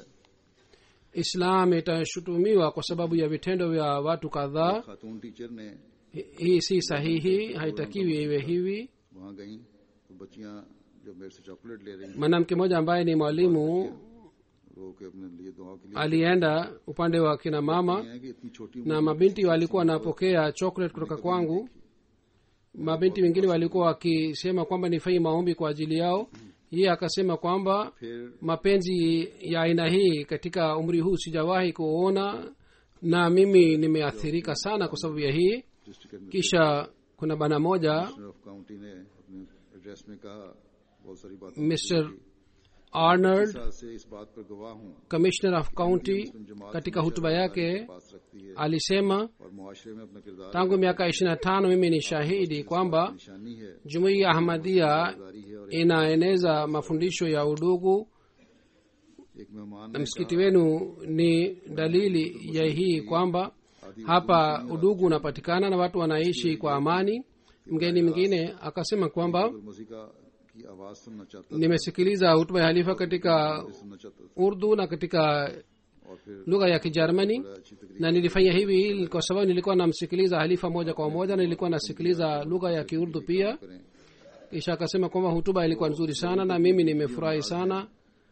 Speaker 3: islam itashutumiwa kwa sababu ya vitendo vya watu kadhaa
Speaker 2: खातून टीचर ने
Speaker 3: Hi- hii si sahihi haitakiwi iwe hivi
Speaker 2: वहाँ गई तो बच्चियाँ जब मेरे से चॉकलेट ले रही
Speaker 3: mwanamke mmoja ambaye ni mwalimu
Speaker 2: रो के अपने लिए दुआ के लिए
Speaker 3: alienda upande wa kina mama
Speaker 2: है कि इतनी छोटी
Speaker 3: na mabinti walikuwa wanapokea chocolate kutoka kwangu mabinti wengine walikuwa wakisema kwamba nifanye maombi kwa ajili yao yeye akasema kwamba
Speaker 2: फिर
Speaker 3: mapenzi ya aina hii katika umri huu sijawahi kuona na mimi nimeathirika sana kwa sababu ya hii
Speaker 2: district
Speaker 3: kisha kuna bana moja
Speaker 2: commissioner of county ने अपने एड्रेस में कहा बहुत सारी बातें
Speaker 3: mr arnold
Speaker 2: साल से इस बात पर गवाह हूँ
Speaker 3: commissioner of county katika hutuba yake
Speaker 2: पास रखती है
Speaker 3: alisema
Speaker 2: और मुआशरे में अपना किरदार
Speaker 3: tangu miaka ishiri na tano mimi ni shahidi kwamba
Speaker 2: निशानी है
Speaker 3: jumuiya ya ahmadia
Speaker 2: जारी है और
Speaker 3: inaeneza mafundisho ya udugu
Speaker 2: एक मेहमान
Speaker 3: na
Speaker 2: ने
Speaker 3: msikiti wenu ni dalili ya hii kwamba hapa udugu unapatikana na watu wanaishi kwa amani mgeni mwingine akasema kwamba
Speaker 2: कहा, मसीका की आवाज सुनना चाहता
Speaker 3: nimesikiliza hutuba ya halifa katika
Speaker 2: था सुनना चाहता था
Speaker 3: urdu na katika
Speaker 2: और फिर
Speaker 3: lugha ya kijermani
Speaker 2: अच्छी तकरीर
Speaker 3: na nilifanya hivi kwa sababu nilikuwa namsikiliza halifa moja kwa moja na nilikuwa nasikiliza lugha ya kiurdu pia
Speaker 2: करें
Speaker 3: kisha akasema kwamba hutuba ilikuwa nzuri sana na mimi nimefurahi sana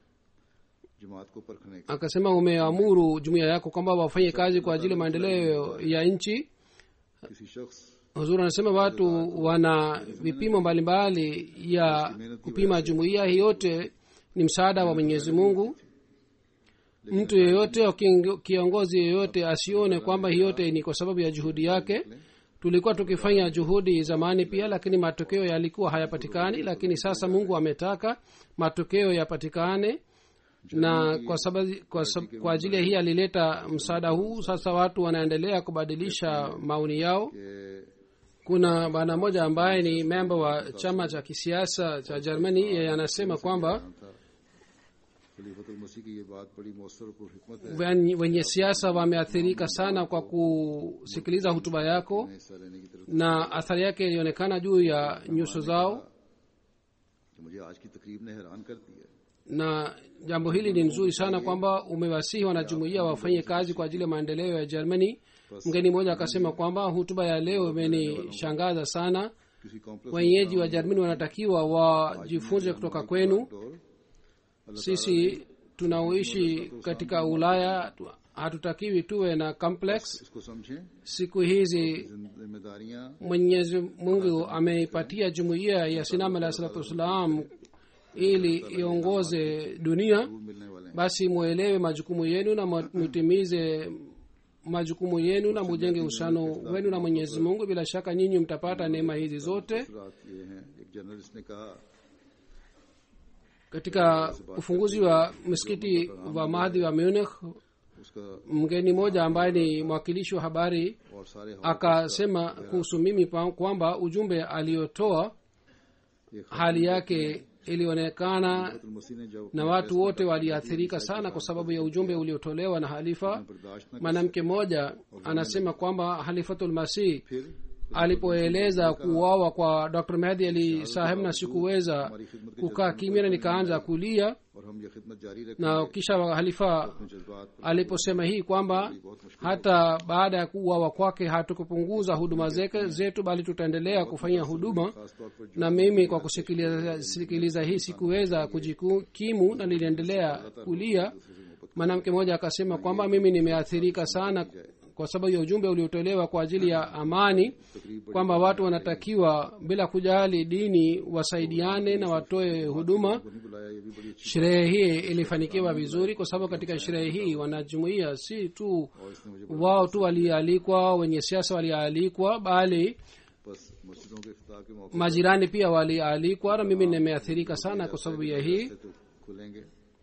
Speaker 2: जमात को परखने का
Speaker 3: akasema umeamuru jumuiya yako kwamba wafanye kazi kwa ajili ya maendeleo ya nchi
Speaker 2: किसी शख्स
Speaker 3: huzuri anasema watu wana vipimo mbalimbali ya kupima jumuiya hii yote ni msaada wa mwenyezi mungu mtu yeyote au kiongo- kiongozi yeyote asione kwamba hii yote ni kwa sababu ya juhudi yake tulikuwa tukifanya juhudi zamani pia lakini matokeo yalikuwa hayapatikani lakini sasa mungu ametaka matokeo yapatikane na kwa sababu kwa, sab- kwa ajili ya hii alileta msaada huu sasa watu wanaendelea kubadilisha maoni yao
Speaker 2: कि
Speaker 3: kuna bwana mmoja ambaye ni memba wa chama cha kisiasa cha germany yeye anasema kwamba
Speaker 2: था खलीफतुल मसीह की ये बात बड़ी मौसर और हिकमत है
Speaker 3: wen- wenye siasa wameathirika sana kwa kusikiliza hutuba yako
Speaker 2: हिस्सा लेने की तरफ
Speaker 3: na athari yake ilionekana juu ya nyuso zao
Speaker 2: कि मुझे आज की तकरीब ने हैरान कर दिया
Speaker 3: na jambo hili ni nzuri sana kwamba umewasihi wanajumuia wafanye kazi kwa ajili ya maendeleo ya germany mgeni mmoja akasema kwamba hutuba ya leo imenishangaza sana
Speaker 2: किसी complex
Speaker 3: wenyeji wa germany wanatakiwa wajifunze kutoka kwenu sisi tunaoishi katika ulaya tu- hatutakiwi tuwe na complex
Speaker 2: इसको समझें
Speaker 3: siku hizi
Speaker 2: जिम्मेदारियां
Speaker 3: mwenyezi mungu ameipatia jumuiya ya sinam alah salatu wassalam ili iongoze dunia
Speaker 2: जरूर मिलने वाले हैं
Speaker 3: basi mwelewe majukumu yenu na mu- mutimize majukumu yenu na mujenge uhusiano wenu na mwenyezi mungu bila shaka nyinyi mtapata neema hizi zote
Speaker 2: रात ये हैं एक जर्नलिस्ट ने कहा
Speaker 3: katika ufunguzi wa msikiti wa mahdi wa munich
Speaker 2: उसका
Speaker 3: mgeni mmoja ambaye ni mwakilishi wa habari
Speaker 2: और सारे हवाले
Speaker 3: akasema kuhusu mimi pa- kwamba ujumbe aliyotoa
Speaker 2: ये
Speaker 3: hali yake ilionekana
Speaker 2: खलीफतुल मसीह ने जब
Speaker 3: na watu wote waliathirika sana kwa sababu ya ujumbe uliotolewa na halifa
Speaker 2: बर्दाश्त न
Speaker 3: mwanamke mmoja anasema kwamba halifatul masih
Speaker 2: फिर
Speaker 3: alipoeleza kuuawa kwa dr mehdi ali saheb na sikuweza kukaa kimya na nikaanza kulia
Speaker 2: और हम ये खिदमत जारी रखें
Speaker 3: na kisha halifa
Speaker 2: जज्बात
Speaker 3: aliposema hii kwamba hata baada ya kuuawa kwake hatukupunguza huduma zeke zetu bali tutaendelea kufanya huduma
Speaker 2: खासतौर पर
Speaker 3: na mimi kwa kusikiliza sikiliza hii sikuweza kujikimu na niliendelea kulia mwanamke mmoja akasema kwamba mimi nimeathirika sana kwa sababu ya ujumbe uliotolewa kwa ajili ya amani kwamba watu wanatakiwa bila kujali dini wasaidiane na watoe huduma
Speaker 2: नहीं बुलाया ये भी बड़ी अच्छी
Speaker 3: sherehe hii ilifanikiwa vizuri kwa sababu katika sherehe hii wanajumuia si tu
Speaker 2: और इसने मुझे
Speaker 3: wao tu walialikwa wenye siasa walialikwa bali
Speaker 2: बस मस्जिदों के इफ्तार के मौके
Speaker 3: majirani pia walialikwa na mimi nimeathirika sana kwa sababu ya hii
Speaker 2: से तो खुलेंगे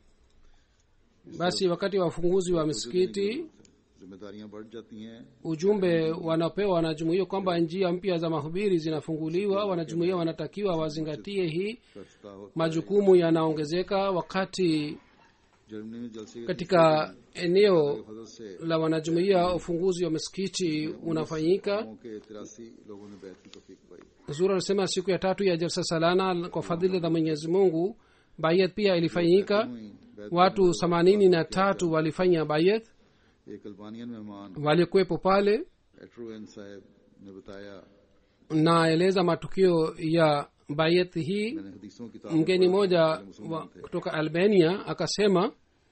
Speaker 3: basi wakati wa ufunguzi wa misikiti
Speaker 2: जिम्मेदारियां बढ़ जाती हैं
Speaker 3: ujumbe wanapewa wanajumuia kwamba njia mpya za mahubiri zinafunguliwa wanajumuia wanatakiwa wazingatie hii
Speaker 2: का इफ्तार होता
Speaker 3: majukumu yanaongezeka wakati
Speaker 2: जर्मनी में जलसे के
Speaker 3: katika eneo
Speaker 2: फजल से
Speaker 3: la wanajumuia ufunguzi wa misikiti unafanyika
Speaker 2: गांव के तिरासी लोगों ने बैठ की तौफीक पाई
Speaker 3: zuri anasema siku ya tatu ya jalsa salana kwa fadhili za mwenyezi mungu bayet pia ilifanyika
Speaker 2: हुई बैत
Speaker 3: watu themanini na tatu walifanya bayet
Speaker 2: एक अल्बानियन मेहमान
Speaker 3: walikuwepo pale
Speaker 2: एट्रोएन साहब ने बताया
Speaker 3: naeleza matukio ya bayet hii
Speaker 2: मैंने हदीसों की
Speaker 3: mgeni mmoja wa, kutoka albania akasema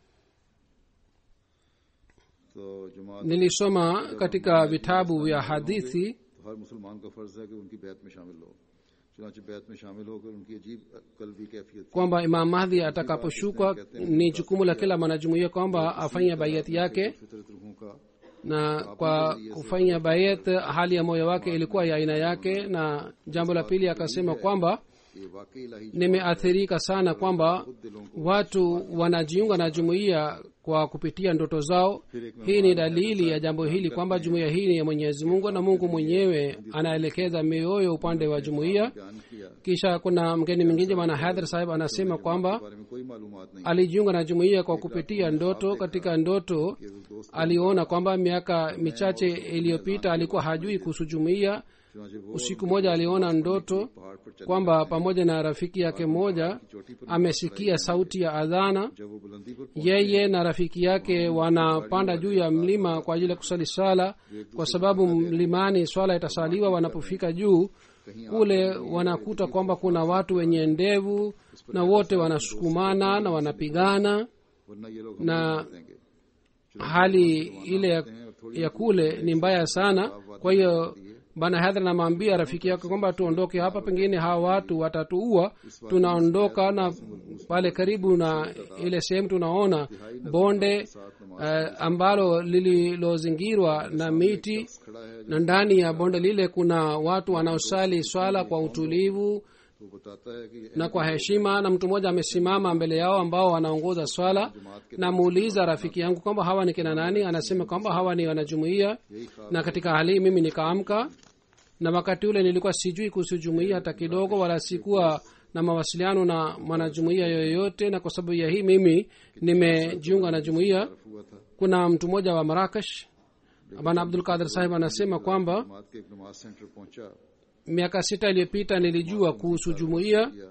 Speaker 2: तो जमात
Speaker 3: nilisoma katika vitabu vya hadithi
Speaker 2: तो हर मुसलमान का फर्ज है कि उनकी बैत में शामिल हो चुनाचे बैत में शामिल होकर उनकी अजीब कल्बी कैफियत थी
Speaker 3: kwamba imam mahdi atakaposhuka ni jukumu la kila mwanajumuia kwamba afanye bayet yake
Speaker 2: फितरत रूहों का
Speaker 3: na kwa kufanya bayet hali ya moyo wake ilikuwa ya aina yake na jambo la pili akasema kwamba
Speaker 2: ये वाकई इलाही
Speaker 3: nimeathirika sana kwamba watu wanajiunga na jumuiya kwa kupitia ndoto zao hii ni dalili ya jambo hili kwamba jumuiya hii ni ya mwenyezi mungu na mungu mwenyewe anaelekeza mioyo upande wa jumuiya
Speaker 2: बयान किया
Speaker 3: kisha kuna mgeni mwingine bwana hadhar sahib anasema kwamba
Speaker 2: बारे में कोई मालूमात नहीं
Speaker 3: alijiunga na jumuiya kwa kupitia ndoto katika ndoto
Speaker 2: कि वो दोस्त
Speaker 3: aliona kwamba miaka michache iliyopita alikuwa hajui kuhusu jumuiya
Speaker 2: चुनाचे वो
Speaker 3: usiku moja aliona ndoto
Speaker 2: पहाड़ पर चल
Speaker 3: kwamba pamoja na rafiki yake mmoja
Speaker 2: चोटी पर
Speaker 3: amesikia sauti ya adhana
Speaker 2: जब वो बुलंदी पर
Speaker 3: yeye na rafiki yake wanapanda juu ya mlima kwa ajili ya kusali swala kwa sababu mlimani swala itasaliwa wanapofika juu kule wanakuta kwamba kuna watu wenye ndevu na wote wanasukumana na wanapigana
Speaker 2: वरना ये लोग
Speaker 3: na
Speaker 2: हमें देंगे
Speaker 3: hali ile ya, ya kule ni mbaya sana kwa hiyo bana hadhra namwambia rafiki yake kwamba tuondoke hapa pengine hawa watu watatuua tunaondoka na pale karibu na ile sehemu tunaona bonde uh, ambalo lililozingirwa na miti
Speaker 2: खड़ा है
Speaker 3: na ndani ya bonde lile kuna watu wanaosali swala kwa utulivu
Speaker 2: वो बताता है कि
Speaker 3: na kwa heshima na mtu mmoja amesimama mbele yao ambao wanaongoza swala namuuliza rafiki yangu kwamba hawa ni kina nani anasema kwamba hawa ni wanajumuia
Speaker 2: यही खास
Speaker 3: na katika hali hii mimi nikaamka na wakati ule nilikuwa sijui kuhusu jumuia hata kidogo wala sikuwa na mawasiliano na mwanajumuia yoyote na kwa sababu ya hii mimi nimejiunga na jumuia
Speaker 2: हुआ था
Speaker 3: kuna mtu mmoja wa marakash bana abdul kadir sahib anasema kwamba
Speaker 2: जमात के एक नमाज सेंटर पहुंचा
Speaker 3: miaka sita iliyopita nilijua kuhusu jumuia
Speaker 2: किया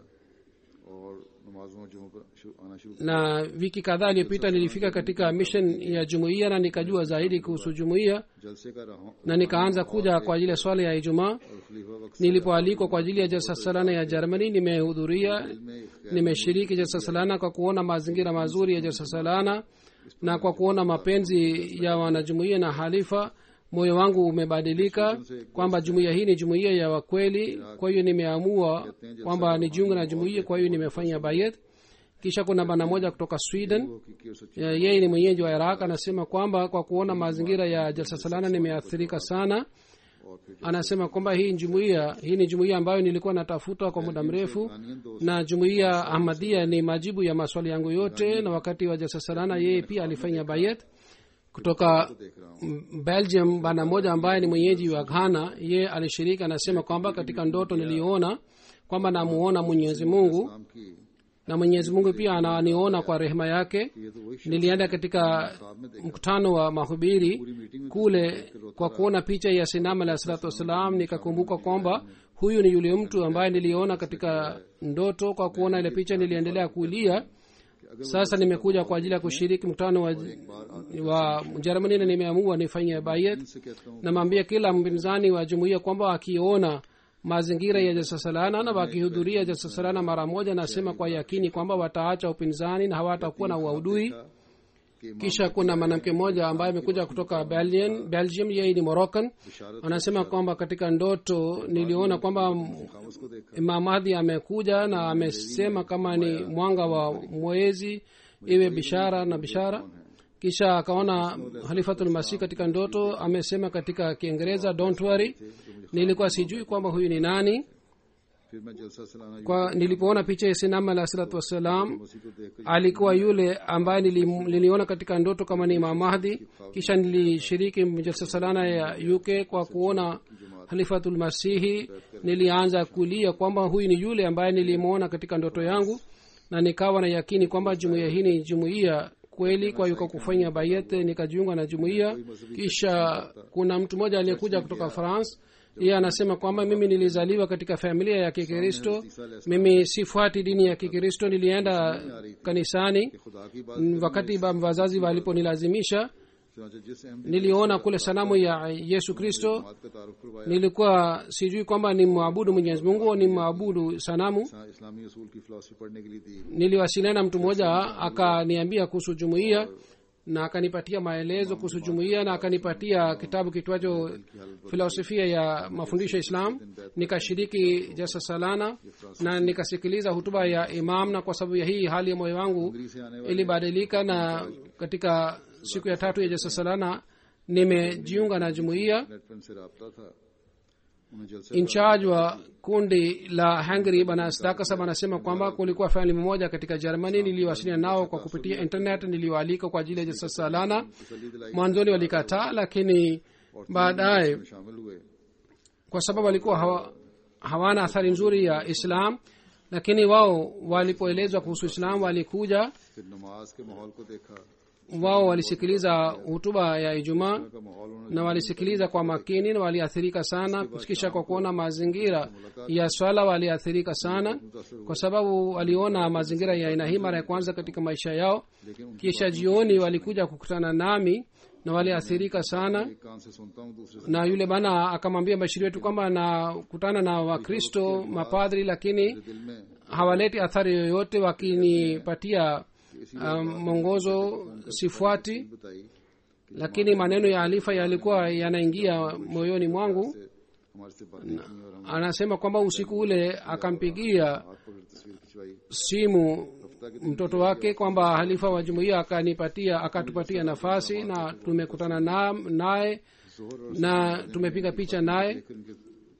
Speaker 2: और नमाजों जुमों पर शु- आना शुरू
Speaker 3: na wiki kadhaa iliyopita nilifika katika mission ya jumuiya na nikajua zaidi kuhusu jumuiya
Speaker 2: जलसे का रहा
Speaker 3: na nikaanza kuja kwa ajili ya swala ya ijumaa
Speaker 2: और खलीफा वक्त
Speaker 3: nilipoalikwa kwa ajili ya jalsa salana ya germany nimehudhuria
Speaker 2: में
Speaker 3: nimeshiriki jalsa salana kwa kuona mazingira mazuri ya jalsa salana na kwa kuona mapenzi ya wanajumuiya na halifa moyo wangu umebadilika kwamba jumuiya hii ni jumuiya ya wakweli kwa hiyo nimeamua kwamba nijiunge na jumuiya kwa hiyo nimefanya bayet kisha kuna bana moja kutoka sweden
Speaker 2: हकीकी और सच्ची
Speaker 3: Ya- yeye ni mwenyeji wa iraq anasema kwamba kwa kuona mazingira ya jalsa salana nimeathirika sana
Speaker 2: और फिर
Speaker 3: anasema kwamba hii jumuiya hii ni jumuiya ambayo nilikuwa natafuta kwa muda mrefu
Speaker 2: Iranian दोस्त
Speaker 3: na jumuiya ahmadia ni majibu ya maswali yangu yote na wakati wa jalsa salana yeye pia alifanya bayet kutoka
Speaker 2: देख रहा हूँ
Speaker 3: mm, belgium bana moja ambaye ni mwenyeji wa ghana ye alishiriki anasema kwamba katika ndoto niliona kwamba namuona mwenyezi mungu
Speaker 2: नाम की
Speaker 3: na mwenyezi mungu pia ananiona kwa rehema yake
Speaker 2: ये तो वही
Speaker 3: nilienda katika mkutano wa mahubiri kule kwa kuona picha ya sinam alah salatu wassalam nikakumbuka kwamba huyu ni yule mtu ambaye niliona katika ndoto kwa kuona ile picha niliendelea kulia sasa nimekuja kwa ajili ya kushiriki mkutano wa, wa jermani na nimeamua nifanye bayet
Speaker 2: से कहता हूँ
Speaker 3: namwambia kila mpinzani wa jumuiya kwamba akiona mazingira ya jalsasalana na wakihudhuria jalsasalana mara moja nasema kwa yakini kwamba wataacha upinzani na hawatakuwa na uaudui
Speaker 2: कि
Speaker 3: kisha kuna mwanamke mmoja ambaye amekuja kutoka Belgium, belgium yeye ni moroccan anasema kwamba katika ndoto niliona kwamba
Speaker 2: खामोश को देखा
Speaker 3: imam mahdi amekuja na amesema kama ni mwanga wa mwezi iwe bishara na bishara kisha akaona halifatul masih katika ndoto amesema katika kiingereza don't worry nilikuwa sijui kwamba huyu ni nani
Speaker 2: फिर मैं जलसा सलाना
Speaker 3: kwa nilipoona picha ya sinam alah salatu wassalam
Speaker 2: उसी को देख कर
Speaker 3: alikuwa yule ambaye nili- niliona katika ndoto kama ni imam mahdi kisha nilishiriki jalsa salana ya uk kwa kuona halifatul masihi nilianza kulia kwamba huyu ni yule ambaye nilimwona katika ndoto yangu na nikawa na yakini kwamba jumuiya hii ni jumuiya kweli kwa hiyo kwa kufanya bayet nikajiunga na jumuiya kisha kuna mtu mmoja aliyekuja kutoka france yeye anasema kwamba mimi nilizaliwa katika familia ya kikristo mimi sifuati dini ya kikristo nilienda kanisani
Speaker 2: खुदा की बात
Speaker 3: Mm, wakati ba- wazazi waliponilazimisha
Speaker 2: चुनाचे जिस अहम
Speaker 3: niliona kule sanamu ya yesu kristo
Speaker 2: बात का तारुफ करवाया
Speaker 3: nilikuwa sijui kwamba ni mwabudu mwenyezi mungu au ni mwabudu sanamu
Speaker 2: इस्लाम- इस्लामी असूल की फिलोसफी पढ़ने के लिए दी
Speaker 3: niliwasiliana na mtu mmoja akaniambia kuhusu jumuiya na akanipatia maelezo kuhusu jumuiya na akanipatia kitabu kitwacho filosofia ya mafundisho ya islam nikashiriki jasa salana na nikasikiliza hutuba ya imam na kwa sababu ya hii hali ya moyo wangu
Speaker 2: Delhi से आने वाले
Speaker 3: ilibadilika na katika siku ya tatu ya jasa salana nimejiunga na jumuiya
Speaker 2: net पर से रहा था उन्हें जलसे
Speaker 3: incharge wa kundi la hungary bana stakasab anasema kwamba kulikuwa famili moja katika germany niliwasiliana nao kwa kupitia internet niliwaalika kwa ajili ya jasa salana
Speaker 2: तसली दिलाई
Speaker 3: mwanzoni walikataa lakini baadaye
Speaker 2: में शामिल हुए
Speaker 3: kwa sababu walikuwa hawa, hawana athari nzuri ya islam lakini wao walipoelezwa kuhusu islam walikuja
Speaker 2: फिर नमाज के माहौल को देखा
Speaker 3: wao walisikiliza hutuba ya ijumaa
Speaker 2: का माहौल उन्होंने
Speaker 3: na walisikiliza kwa makini na waliathirika sana kisha kwa kuona mazingira ya swala waliathirika sana kwa sababu waliona mazingira ya aina hii mara ya kwanza katika maisha yao
Speaker 2: लेकिन उनकी
Speaker 3: kisha jioni walikuja kukutana nami na waliathirika sana
Speaker 2: एक कान से सुनता हूँ दूसरे से
Speaker 3: na yule bana akamwambia bashiri wetu kwamba nakutana na wakristo mapadri lakini
Speaker 2: दिल में
Speaker 3: hawaleti athari yoyote wakinipatia um, mwongozo sifuati
Speaker 2: बताई
Speaker 3: lakini maneno ya alifa yalikuwa yanaingia moyoni mwangu
Speaker 2: से हमारे से बातें की और हम
Speaker 3: anasema kwamba usiku ule akampigia
Speaker 2: हाथ पकड़ तस्वीर खिंचवाई
Speaker 3: simu mtoto wake kwamba halifa wa jumuiya akanipatia akatupatia nafasi na tumekutana na- naye
Speaker 2: जोहर और
Speaker 3: na tumepiga picha naye
Speaker 2: फिर उनके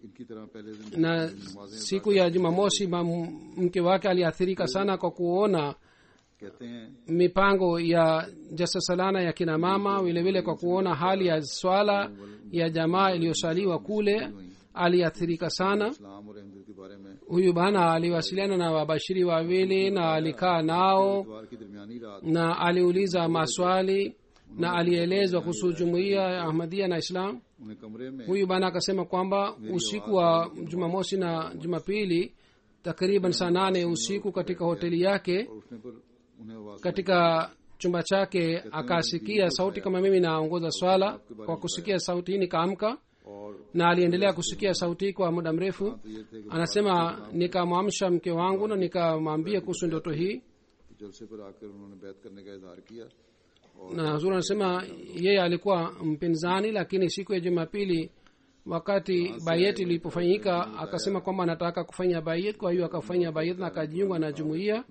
Speaker 2: इनकी तरह पहले दिन
Speaker 3: na
Speaker 2: नमाजें
Speaker 3: siku ya jumamosi mam- mke wake aliathirika sana kwa kuona
Speaker 2: कहते हैं
Speaker 3: mipango ya jasasalana ya kina mama vilevile kwa kuona hali ya swala ya jamaa iliyosaliwa kule aliathirika sana
Speaker 2: इस्लाम और अहमद के बारे में
Speaker 3: huyu bana aliwasiliana na wabashiri wawili na alikaa nao
Speaker 2: इतवार की दरमियानी रात
Speaker 3: na aliuliza maswali na alielezwa kuhusu jumuiya ya ahmadia na islam
Speaker 2: उन्हें कमरे में
Speaker 3: huyu bana akasema kwamba usiku wa jumamosi na jumapili takriban saa nane usiku katika hoteli yake
Speaker 2: और उठने पर उन्हें आवाज
Speaker 3: katika chumba chake akasikia sauti kama mimi naongoza swala kwa kusikia sauti hii nikaamka
Speaker 2: और
Speaker 3: na aliendelea kusikia sauti hii kwa muda mrefu
Speaker 2: तो ये थे कि
Speaker 3: anasema nikamwamsha mke wangu na nikamwambia kuhusu ndoto hii
Speaker 2: जलसे पर आकर उन्होंने बैत करने का इजहार किया
Speaker 3: na huzuri anasema yeye alikuwa mpinzani lakini siku ya jumapili wakati bayet ilipofanyika akasema kwamba anataka kufanya bayet kwa hiyo akafanya bayet na akajiunga na jumuiya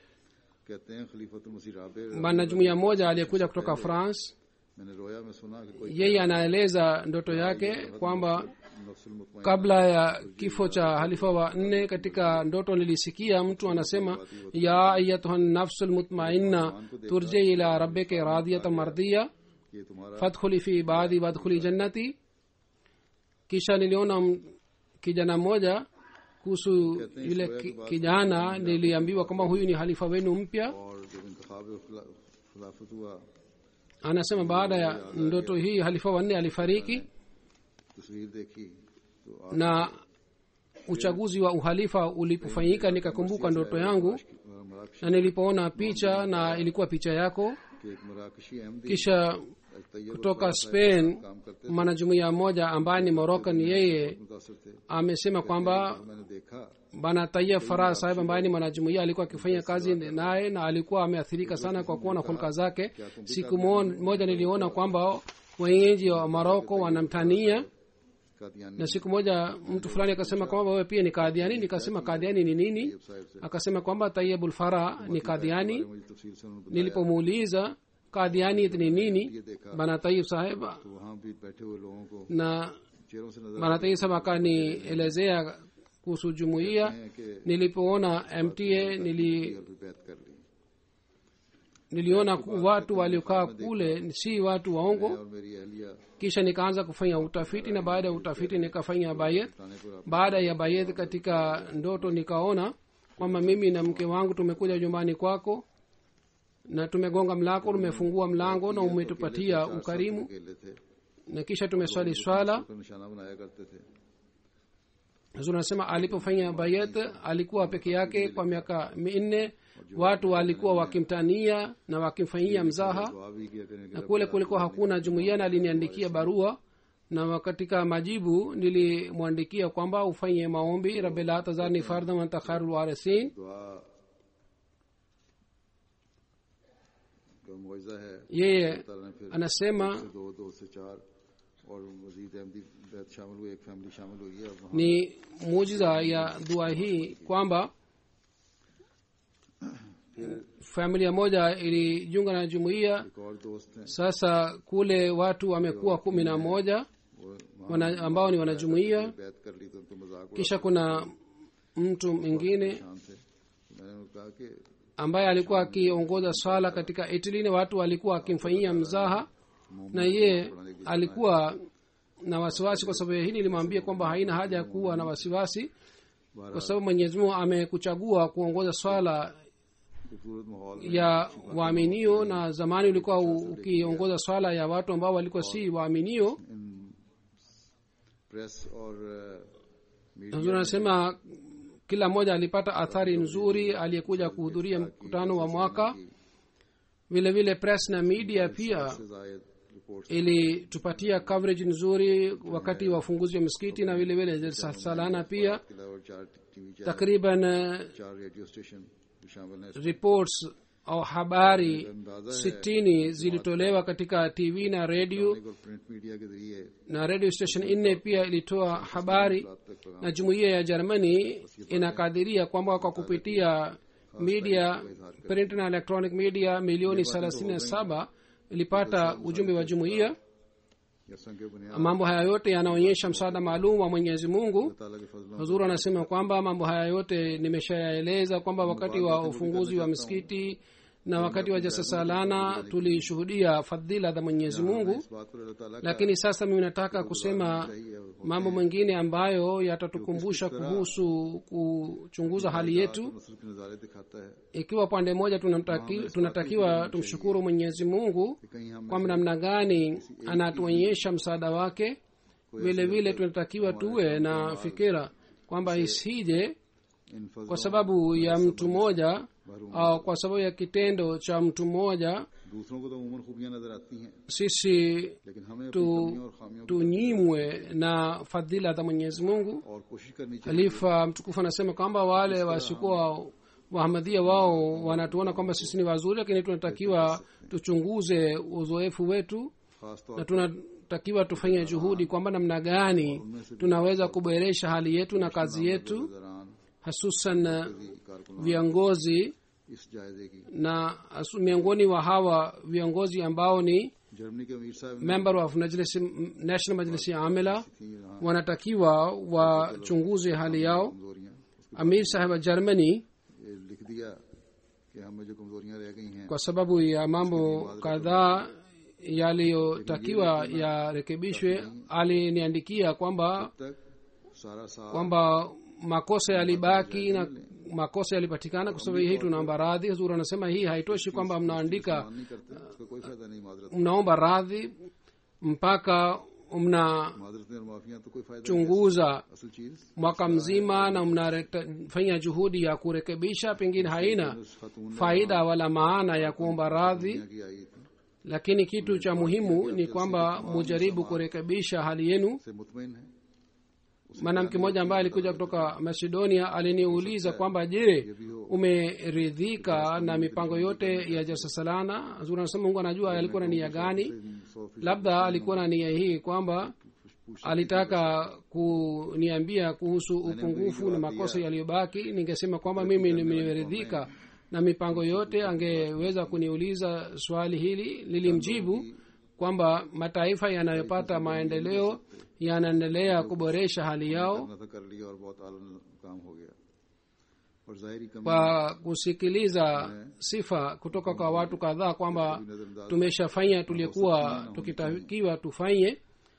Speaker 2: कहते हैं खलीफतुल मसीह राबे
Speaker 3: bana jumuiya moja aliyekuja kutoka france
Speaker 2: मैंने रोया में सुना कि कोई
Speaker 3: yeye anaeleza ndoto yake kwamba
Speaker 2: नफ्सुल मुतमइन
Speaker 3: kabla ya kifo cha halifa wa nne katika ndoto nilisikia mtu anasema ya ayatuha nafsu lmutmainna turje ila rabbike radiyata mardiya
Speaker 2: ये तुम्हारा
Speaker 3: fadkhuli fi ibadi wadkhuli jannati kisha niliona m- kijana mmoja kuhusu yule ki- kijana niliambiwa kwamba huyu ni halifa wenu mpya
Speaker 2: और जब इंतखाब खिलाफत हुआ
Speaker 3: anasema baada ya ndoto hii halifa wanne alifariki
Speaker 2: तस्वीर देखी तो आप
Speaker 3: na uchaguzi wa uhalifa ulipofanyika nikakumbuka ndoto yangu
Speaker 2: मराकशी
Speaker 3: na nilipoona picha na ilikuwa picha yako
Speaker 2: के एक मराकशी अहमदी
Speaker 3: kisha
Speaker 2: तैयब
Speaker 3: kutoka spain
Speaker 2: काम करते
Speaker 3: mwanajumuiya mmoja ambaye ni moroccan yeye
Speaker 2: मुतासर थे
Speaker 3: amesema kwamba
Speaker 2: मैंने देखा
Speaker 3: bana tayeb farah sahib ambaye ni mwanajumuia alikuwa akifanya kazi naye na alikuwa ameathirika sana kwa kuona hulka zake siku mo- moja niliona kwamba wenyeji wa maroko wanamtania
Speaker 2: Qadiani
Speaker 3: na siku moja mtu fulani akasema kwamba wewe pia ni kadhiani nikasema kadhiani ni nini
Speaker 2: Sahib से
Speaker 3: akasema kwamba tayebul farah ni kadhiani
Speaker 2: मुझे तफसील से उन्होंने बताया
Speaker 3: nilipomuuliza kadhiani ni nini bana tayib saheb
Speaker 2: तो वहाँ भी बैठे हुए लोगों को
Speaker 3: na
Speaker 2: चेहरों से नजर
Speaker 3: bana tayib saheb akanielezea kuhusu jumuiya
Speaker 2: है कि
Speaker 3: nilipoona mta nili
Speaker 2: भी बैत कर ली
Speaker 3: niliona ku- watu waliokaa kule si watu waongo
Speaker 2: और मेरी अहलिया
Speaker 3: kisha nikaanza kufanya utafiti na baada ya utafiti nikafanya bayet
Speaker 2: थाने पर आप
Speaker 3: baada ya bayet katika ndoto nikaona kwamba mimi na mke wangu tumekuja nyumbani kwako na tumegonga mlango tumefungua mlango na umetupatia ukarimu
Speaker 2: अकेले थे
Speaker 3: na kisha tumeswali swala
Speaker 2: तो निशाना बनाया करते थे
Speaker 3: Huzuri anasema alipofanya bayet alikuwa peke yake kwa miaka minne watu walikuwa wakimtania na wakimfanyia mzaha
Speaker 2: दुआ भी किया करने के
Speaker 3: na kule kulikuwa hakuna jumuiya na aliniandikia barua na katika majibu nilimwandikia kwamba ufanye maombi rabi la tazarni fardan wanta khairul warisin
Speaker 2: दुआ का मुआवजा है
Speaker 3: yeye
Speaker 2: ताला ने फिर
Speaker 3: anasema
Speaker 2: से दो दो से चार और मजीद अहमदी बैत शामिल हुई एक फैमिली शामिल हुई है अब वहाँ
Speaker 3: ni mujiza ya dua hii kwamba familia moja ilijiunga na jumuiya
Speaker 2: एक और दोस्त हैं
Speaker 3: sasa kule watu wamekuwa kumi na moja
Speaker 2: वो वहाँ
Speaker 3: wana, ambao ni wanajumuiya
Speaker 2: बैत कर ली तो उनको मजाक उड़ा
Speaker 3: kisha kuna mtu mwingine
Speaker 2: शान थे तो मैंने उनको कहा कि
Speaker 3: ambaye alikuwa akiongoza swala katika italy na watu walikuwa akimfanyia mzaha na ye alikuwa na wasiwasi kwa sababu ya hili nilimwambia kwamba haina haja ya kuwa na wasiwasi kwa sababu mwenyezi mungu amekuchagua kuongoza swala
Speaker 2: खूबसूरत माहौल
Speaker 3: ya waaminio na zamani ulikuwa u- ukiongoza swala ya watu ambao walikuwa si waaminio
Speaker 2: इन press और media
Speaker 3: huzuri anasema kila mmoja alipata athari nzuri aliyekuja kuhudhuria mkutano wa mwaka vile vile press na media pia
Speaker 2: से जायद reports
Speaker 3: ilitupatia coverage nzuri wakati wa ufunguzi wa misikiti na vile vile sa- salana pia
Speaker 2: के अलावा चार TV channel
Speaker 3: takriban eh,
Speaker 2: चार radio station भी शामिल हैं
Speaker 3: reports au habari
Speaker 2: अंदाजा है
Speaker 3: sitini zilitolewa katika tv na redio
Speaker 2: और प्रिंट मीडिया के जरिए
Speaker 3: na radio station nne pia ilitoa habari
Speaker 2: रात तक पैगाम
Speaker 3: na jumuiya ya germany inakadiria kwamba kwa kupitia media print na electronic media milioni thelathini na saba ilipata ujumbe wa jumuiya
Speaker 2: या संग के बुनियाद
Speaker 3: mambo haya yote yanaonyesha msaada maalum wa mwenyezi mungu
Speaker 2: ताला के फजलों
Speaker 3: huzuru anasema kwamba mambo haya yote nimeshayaeleza kwamba wakati wa ufunguzi wa misikiti na wakati wa jasasalana tulishuhudia fadhila za mwenyezi mungu
Speaker 2: इस बात पर अल्लाह ताला का
Speaker 3: lakini sasa mimi nataka kusema
Speaker 2: चाहिए वो
Speaker 3: mambo mengine ambayo yatatukumbusha kuhusu kuchunguza hali yetu
Speaker 2: नसर के नज़ारे दिखाता है
Speaker 3: ikiwa pande moja tunamtaki, tunatakiwa tumshukuru mwenyezi mungu
Speaker 2: कि कहीं हम
Speaker 3: kwamba namna gani anatuonyesha msaada wake vile vile tunatakiwa tuwe na fikira kwamba isije
Speaker 2: इन
Speaker 3: kwa
Speaker 2: फजलों
Speaker 3: sababu ya mtu mmoja au kwa sababu ya kitendo cha mtu mmoja
Speaker 2: दूसरों को तो उमूमन खूबियां नजर आती हैं
Speaker 3: sisi
Speaker 2: लेकिन हमें अपनी
Speaker 3: tu
Speaker 2: कमियों और खामियों को
Speaker 3: tunyimwe na fadhila za mwenyezi mungu
Speaker 2: और कोशिश करनी चाहिए
Speaker 3: halifa mtukufu anasema kwamba wale wasikuwa wahamadhia wao wanatuona kwamba sisi ni wazuri lakini tunatakiwa tuchunguze uzoefu wetu
Speaker 2: खास तौर
Speaker 3: na tunatakiwa tufanye juhudi kwamba namna gani tunaweza kuboresha hali yetu na kazi yetu
Speaker 2: दौरान
Speaker 3: hasusan
Speaker 2: कारकुन
Speaker 3: viongozi
Speaker 2: इस जायजे की
Speaker 3: na hasu- miongoni wa hawa viongozi ambao ni
Speaker 2: Germany के अमीर साहब ने
Speaker 3: member of Najlis, national majlisi amila
Speaker 2: थी यहाँ
Speaker 3: wanatakiwa wachunguze hali yao
Speaker 2: कमजोरियां उसके
Speaker 3: amir saheb wa germany
Speaker 2: ये लिख दिया कि हमें जो कमजोरियां रह गई हैं
Speaker 3: kwa sababu ya mambo kadhaa yaliyotakiwa yarekebishwe aliniandikia kwamba
Speaker 2: तक सारा साल
Speaker 3: kwamba makosa yalibaki na makosa yalipatikana kwa sababu hii tunaomba radhi huzuri anasema hii haitoshi kwamba mnaandika
Speaker 2: मान नहीं करते उसका कोई फायदा नहीं माजरत
Speaker 3: mnaomba radhi mpaka mnachunguza
Speaker 2: माजरतें और माफियां तो कोई फायदा नहीं असल चीज
Speaker 3: mwaka mzima na mnafanya juhudi ya kurekebisha pengine haina
Speaker 2: उस खातून
Speaker 3: faida wala maana ya kuomba radhi
Speaker 2: की आई थी
Speaker 3: lakini kitu cha muhimu ni kwamba mujaribu kurekebisha hali yenu
Speaker 2: से मुतमिन है
Speaker 3: mwanamke mmoja ambaye alikuja kutoka macedonia aliniuliza kwamba je umeridhika na mipango yote ya jasasalana zuri anasema mungu anajua alikuwa na nia gani
Speaker 2: सौ फीसद
Speaker 3: labda alikuwa na nia hii kwamba alitaka kuniambia kuhusu upungufu na makosa yaliyobaki ningesema kwamba mimi nimeridhika na mipango yote angeweza kuniuliza swali hili lilimjibu kwamba mataifa yanayopata maendeleo yanaendelea kuboresha hali yao
Speaker 2: करना था कर लिया और बहुत आला काम हो गया और जाहिरी कमी
Speaker 3: kwa kusikiliza sifa kutoka kwa watu kadhaa kwamba tumeshafanya tuliokuwa tukitakiwa tufanye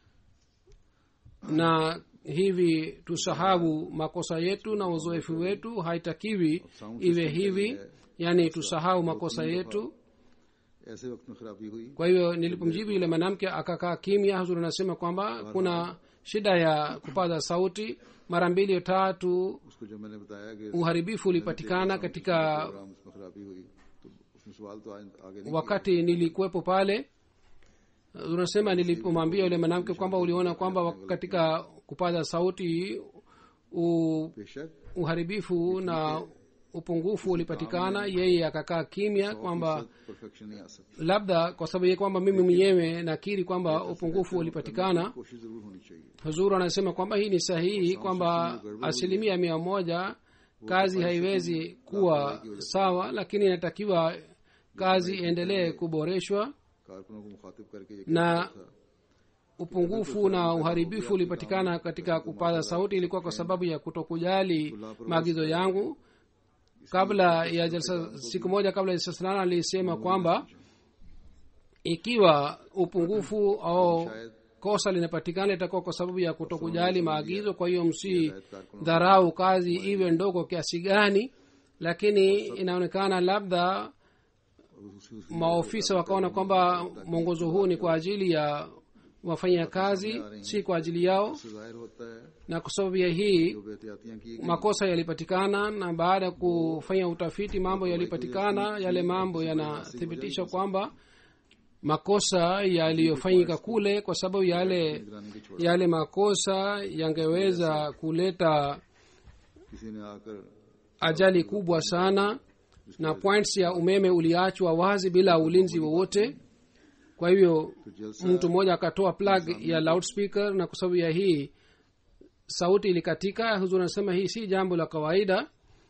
Speaker 3: na hivi tusahau makosa yetu na uzoefu wetu haitakiwi iwe hivi yaani tusahau makosa yetu
Speaker 2: ऐसे वक्त में खराबी हुई
Speaker 3: kwa hivyo nilipomjibu yule mwanamke akakaa kimya huzuri anasema kwamba kuna shida ya kupaza sauti mara mbili tatu
Speaker 2: उसको जब मैंने बताया कि
Speaker 3: uharibifu ulipatikana katika
Speaker 2: प्रोग्राम उसमें खराबी हुई तो उसने सवाल तो आगे आगे नहीं
Speaker 3: wakati nilikuwepo pale unasema nilipomwambia yule mwanamke kwamba uliona kwamba wa- katika kupaza sauti u,
Speaker 2: बेशक
Speaker 3: uharibifu na upungufu ulipatikana yeye akakaa kimya kwamba
Speaker 2: perfection नहीं आ सकती
Speaker 3: labda kwa sababu ya kwamba mimi mwenyewe nakiri kwamba upungufu ulipatikana
Speaker 2: कोशिश जरूर होनी चाहिए
Speaker 3: huzuru anasema kwamba hii ni sahihi kwamba asilimia mia moja kazi haiwezi kuwa sawa lakini inatakiwa kazi iendelee kuboreshwa
Speaker 2: कारकुनों को मुखातिब करके ये
Speaker 3: na
Speaker 2: कहना था
Speaker 3: upungufu na uharibifu ulipatikana katika kupaza sauti ilikuwa kwa sababu ya kutokujali maagizo yangu kabla ya jalsa siku moja kabla ya jalsa salana alisema kwamba ikiwa upungufu au kosa linapatikana itakuwa kwa sababu ya kutokujali maagizo kwa hiyo msi dharau kazi iwe ndogo kiasi gani lakini inaonekana labda maofisa wakaona kwamba mwongozo huu ni kwa ajili ya wafanya kazi si kwa ajili yao
Speaker 2: इससे जाहिर होता है
Speaker 3: na kwa sababu ya hii
Speaker 2: जो बेहतियातियां की गई
Speaker 3: makosa yalipatikana na baada ya kufanya utafiti mambo yalipatikana yale mambo yanathibitisha kwamba makosa yaliyofanyika kule kwa sababu yale
Speaker 2: निगरानी की छोड़
Speaker 3: yale makosa yangeweza kuleta
Speaker 2: किसी ने आकर
Speaker 3: ajali kubwa sana na points ya umeme uliachwa wazi bila ulinzi wowote kwa hivyo mtu mmoja akatoa plug ya loudspeaker na kwa sababu ya hii sauti ilikatika huzuri anasema hii si jambo la kawaida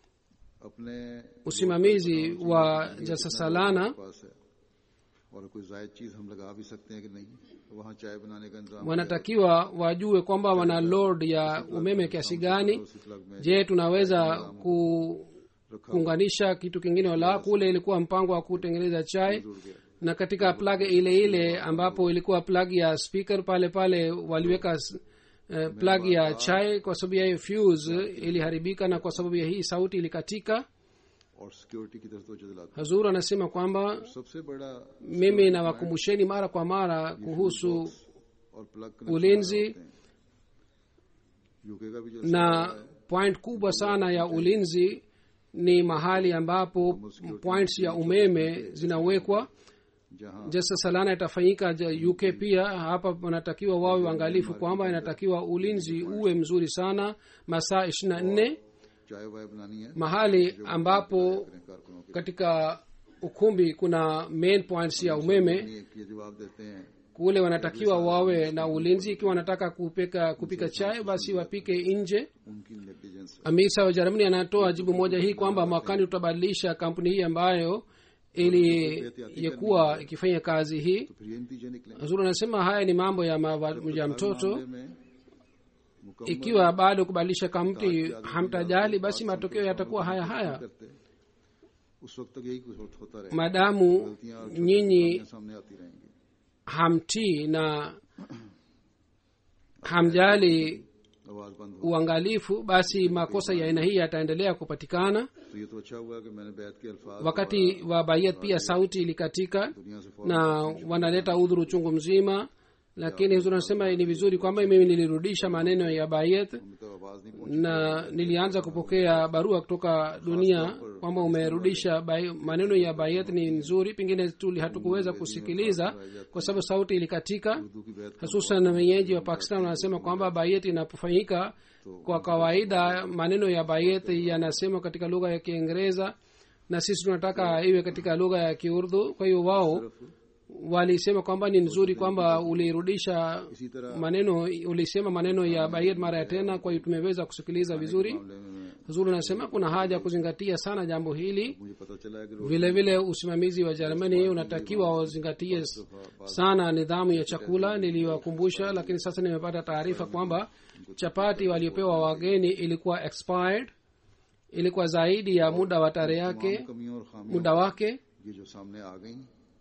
Speaker 2: अपने
Speaker 3: usimamizi wa jasasalana
Speaker 2: पास है और कोई जायद चीज हम लगा भी सकते हैं कि नहीं तो वहाँ चाय बनाने का इंतजाम
Speaker 3: wanatakiwa wajue kwamba wana load ya umeme kiasi gani
Speaker 2: उसी प्लग में
Speaker 3: je tunaweza ku kuunganisha kitu kingine wala kule ilikuwa mpango wa kutengeneza chai
Speaker 2: जुड़ गया
Speaker 3: na katika plug ile ile ambapo ilikuwa plug ya speaker pale pale waliweka uh, plug ya chai kwa sababu ya hiyo fuse iliharibika na kwa sababu ya hii sauti ilikatika
Speaker 2: और security की तरफ तो दिलाता
Speaker 3: hazur anasema kwamba
Speaker 2: सबसे बड़ा
Speaker 3: mimi nawakumbusheni mara kwa mara kuhusu
Speaker 2: और plug
Speaker 3: ulinzi
Speaker 2: UK का भी जो
Speaker 3: na point kubwa sana ya ulinzi ni mahali ambapo points ya umeme zinawekwa
Speaker 2: जहाँ
Speaker 3: jasa salana itafanyika ja- uk pia hapa wanatakiwa wawe waangalifu kwamba inatakiwa ulinzi uwe mzuri sana masaa ishiri na nne
Speaker 2: चाय वाय बनानी है
Speaker 3: mahali ambapo
Speaker 2: करें कारकुनों के
Speaker 3: katika ukumbi kuna main points ya umeme
Speaker 2: लिए ये जवाब देते हैं
Speaker 3: kule wanatakiwa wawe na ulinzi ikiwa wanataka kupika kupika chai basi wapike nje
Speaker 2: उनकी negligence
Speaker 3: amisa wa jermani anatoa jibu moja hii kwamba mwakani tutabadilisha kampuni hii ambayo iliyekuwa ikifanya kazi hii
Speaker 2: तो फिर ये नतीजे निकले
Speaker 3: hazuru anasema haya ni mambo ya, mawa, ya mtoto
Speaker 2: मामले में मुकम्मल
Speaker 3: ikiwa bado kubadilisha kampuni hamtajali basi matokeo yatakuwa haya haya
Speaker 2: करते उस वक्त तक यही कुछ होता रहे
Speaker 3: maadamu
Speaker 2: गलतियां और छोटी
Speaker 3: nyinyi
Speaker 2: बातें सामने आती रहेंगी
Speaker 3: hamtii na hamjali
Speaker 2: आवाज बंद हो
Speaker 3: uangalifu basi makosa ya aina hii yataendelea kupatikana
Speaker 2: तो ये तो अच्छा हुआ कि मैंने बैत के अल्फाज
Speaker 3: wakati wa bayat pia sauti ilikatika
Speaker 2: दुनिया से फौरन
Speaker 3: na wanaleta udhuru chungu mzima lakini huzuri anasema ni vizuri kwamba mimi nilirudisha maneno ya bayet
Speaker 2: हमें तो आवाज नहीं पहुंची
Speaker 3: na nilianza kupokea barua kutoka dunia kwamba umerudisha bai- maneno ya bayet ni nzuri pengine tuli hatukuweza kusikiliza kwa sababu sauti ilikatika
Speaker 2: Urdu की बैत
Speaker 3: hususan wenyeji wa pakistan wanasema kwamba bayet inapofanyika kwa kawaida maneno ya bayet yanasema katika lugha ya kiingereza na sisi tunataka iwe katika lugha ya kiurdu kwa hiyo wao walisema kwamba ni nzuri kwamba ulirudisha
Speaker 2: इसी तरह
Speaker 3: maneno ulisema maneno ya bayet mara ya tena kwa hiyo tumeweza kusikiliza vizuri
Speaker 2: मामले में मैं
Speaker 3: huzuri anasema kuna haja ya kuzingatia sana jambo hili
Speaker 2: मुझे पता चला है कि रोज
Speaker 3: vile vile usimamizi wa jermani unatakiwa wazingatie s- sana nidhamu ya chakula niliwakumbusha lakini sasa nimepata taarifa kwamba chapati waliopewa wageni ilikuwa expired ilikuwa zaidi ya muda wa tarehe yake
Speaker 2: तमाम कमियों और खामियों
Speaker 3: muda wake
Speaker 2: ये जो सामने आ गई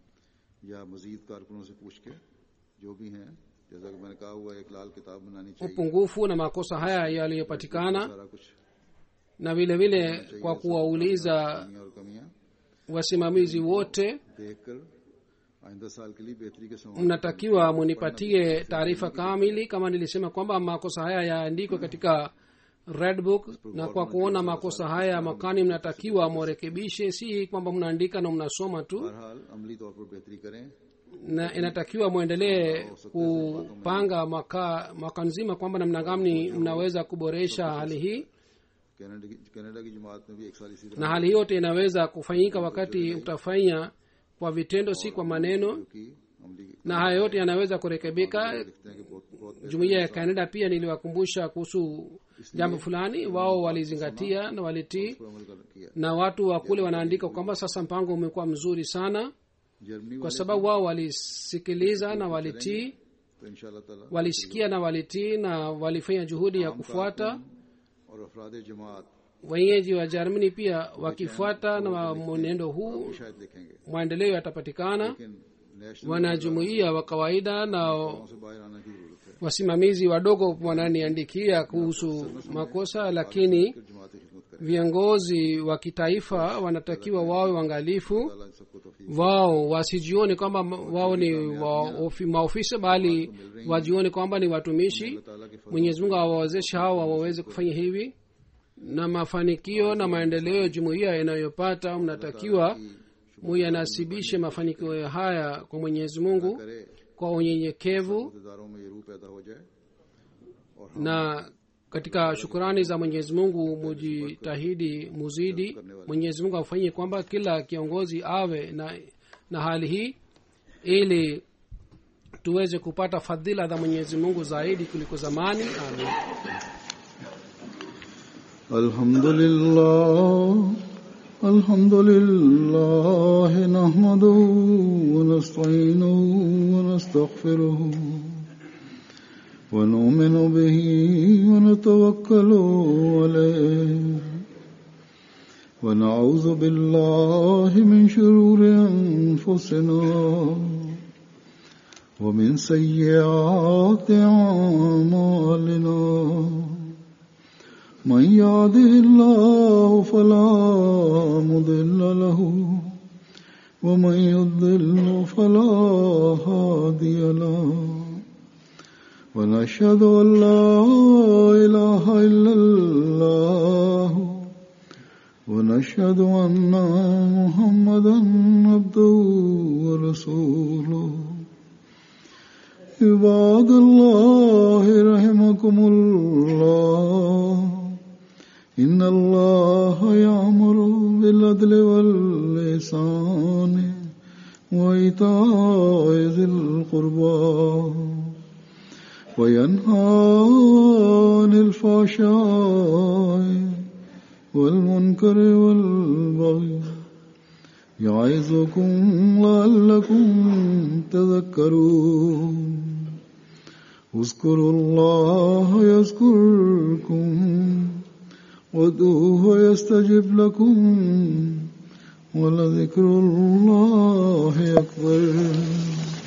Speaker 2: या मजीद कारकुनों से पूछ के जो भी हैं जैसा कि मैंने कहा हुआ एक लाल किताब बनानी चाहिए
Speaker 3: upungufu na makosa haya yaliyopatikana
Speaker 2: सारा कुछ
Speaker 3: na vile vile kwa kuwauliza
Speaker 2: कमियां और कमियां
Speaker 3: wasimamizi wote
Speaker 2: देखकर आइंदा साल के लिए बेहतरी के सवाल
Speaker 3: mnatakiwa munipatie taarifa kamili kama nilisema kwamba makosa haya yaandikwe katika red book na kwa kuona makosa haya mwakani mnatakiwa mwarekebishe si kwamba mnaandika na mnasoma tu
Speaker 2: बहरहाल अमली तौर पर बेहतरी करें
Speaker 3: na inatakiwa mwendelee kupanga mwaka, mwaka nzima kwamba namna gani mnaweza kuboresha hali hii
Speaker 2: Canada की Canada की जमात में भी एक साल इसी
Speaker 3: na
Speaker 2: तरह
Speaker 3: hali yote inaweza kufanyika wakati mtafanya kwa vitendo si kwa maneno
Speaker 2: की अमली
Speaker 3: na haya yote yanaweza kurekebika
Speaker 2: लिखते हैं कि बहुत बहुत
Speaker 3: jumuiya ya canada pia niliwakumbusha kuhusu jambo fulani wao walizingatia na walitii
Speaker 2: पर अमल कर किया
Speaker 3: na watu wa kule wanaandika kwamba sasa mpango umekuwa mzuri sana
Speaker 2: Germany
Speaker 3: kwa
Speaker 2: वाले
Speaker 3: sababu wao walisikiliza na walitii
Speaker 2: तो इंशाल्लाह ताला
Speaker 3: walisikia na walitii na walifanya juhudi ya kufuata
Speaker 2: और अफराद जमात
Speaker 3: wenyeji wa germany pia wakifuata na mwenendo huu
Speaker 2: शायद देखेंगे
Speaker 3: maendeleo yatapatikana
Speaker 2: लेकिन national
Speaker 3: wanajumuia wa kawaida na
Speaker 2: से बाहर आने की जरूरत है
Speaker 3: wasimamizi wadogo wananiandikia kuhusu makosa lakini
Speaker 2: फिर जमात की खिदमत करें
Speaker 3: viongozi wa kitaifa wanatakiwa wawe waangalifu
Speaker 2: अल्लाह इन सबको तौफीक
Speaker 3: wao wasijione kwamba m- wao ni waofi- maofisa bali wajione kwamba ni watumishi
Speaker 2: अल्लाह ताला के फजल
Speaker 3: mwenyezi mungu awawezeshe hawa waweze kufanya hivi na mafanikio na maendeleo ya jumuiya inayopata mnatakiwa muyanasibishe mafanikio haya kwa mwenyezi mungu
Speaker 2: करे
Speaker 3: kwa unyenyekevu
Speaker 2: अहदेदारों में ये रूह पैदा हो जाए
Speaker 3: na katika shukurani za mwenyezi mungu mujitahidi muzidi mwenyezi mungu afanyie kwamba kila kiongozi awe na, na hali hii ili tuweze kupata fadhila za mwenyezi mungu zaidi kuliko zamani amin
Speaker 2: الحمد لله الحمد لله نحمده ونستعينه ونستغفره ونؤمن به ونتوكل عليه ونعوذ بالله من شرور أنفسنا ومن سيئات أعمالنا من يهده الله فلا مضل له ومن يضل فلا هادي له ونشهد أن لا إله إلا الله ونشهد أن محمدا عبده ورسوله عباد الله رحمكم الله إن الله يأمر بالعدل واللسان وإيتاء ذي القربى وينهى عن الفحشاء والمنكر والبغي يعظكم لعلكم تذكرون اذكروا الله يذكركم وادعوه يستجب لكم ولذكر الله أكبر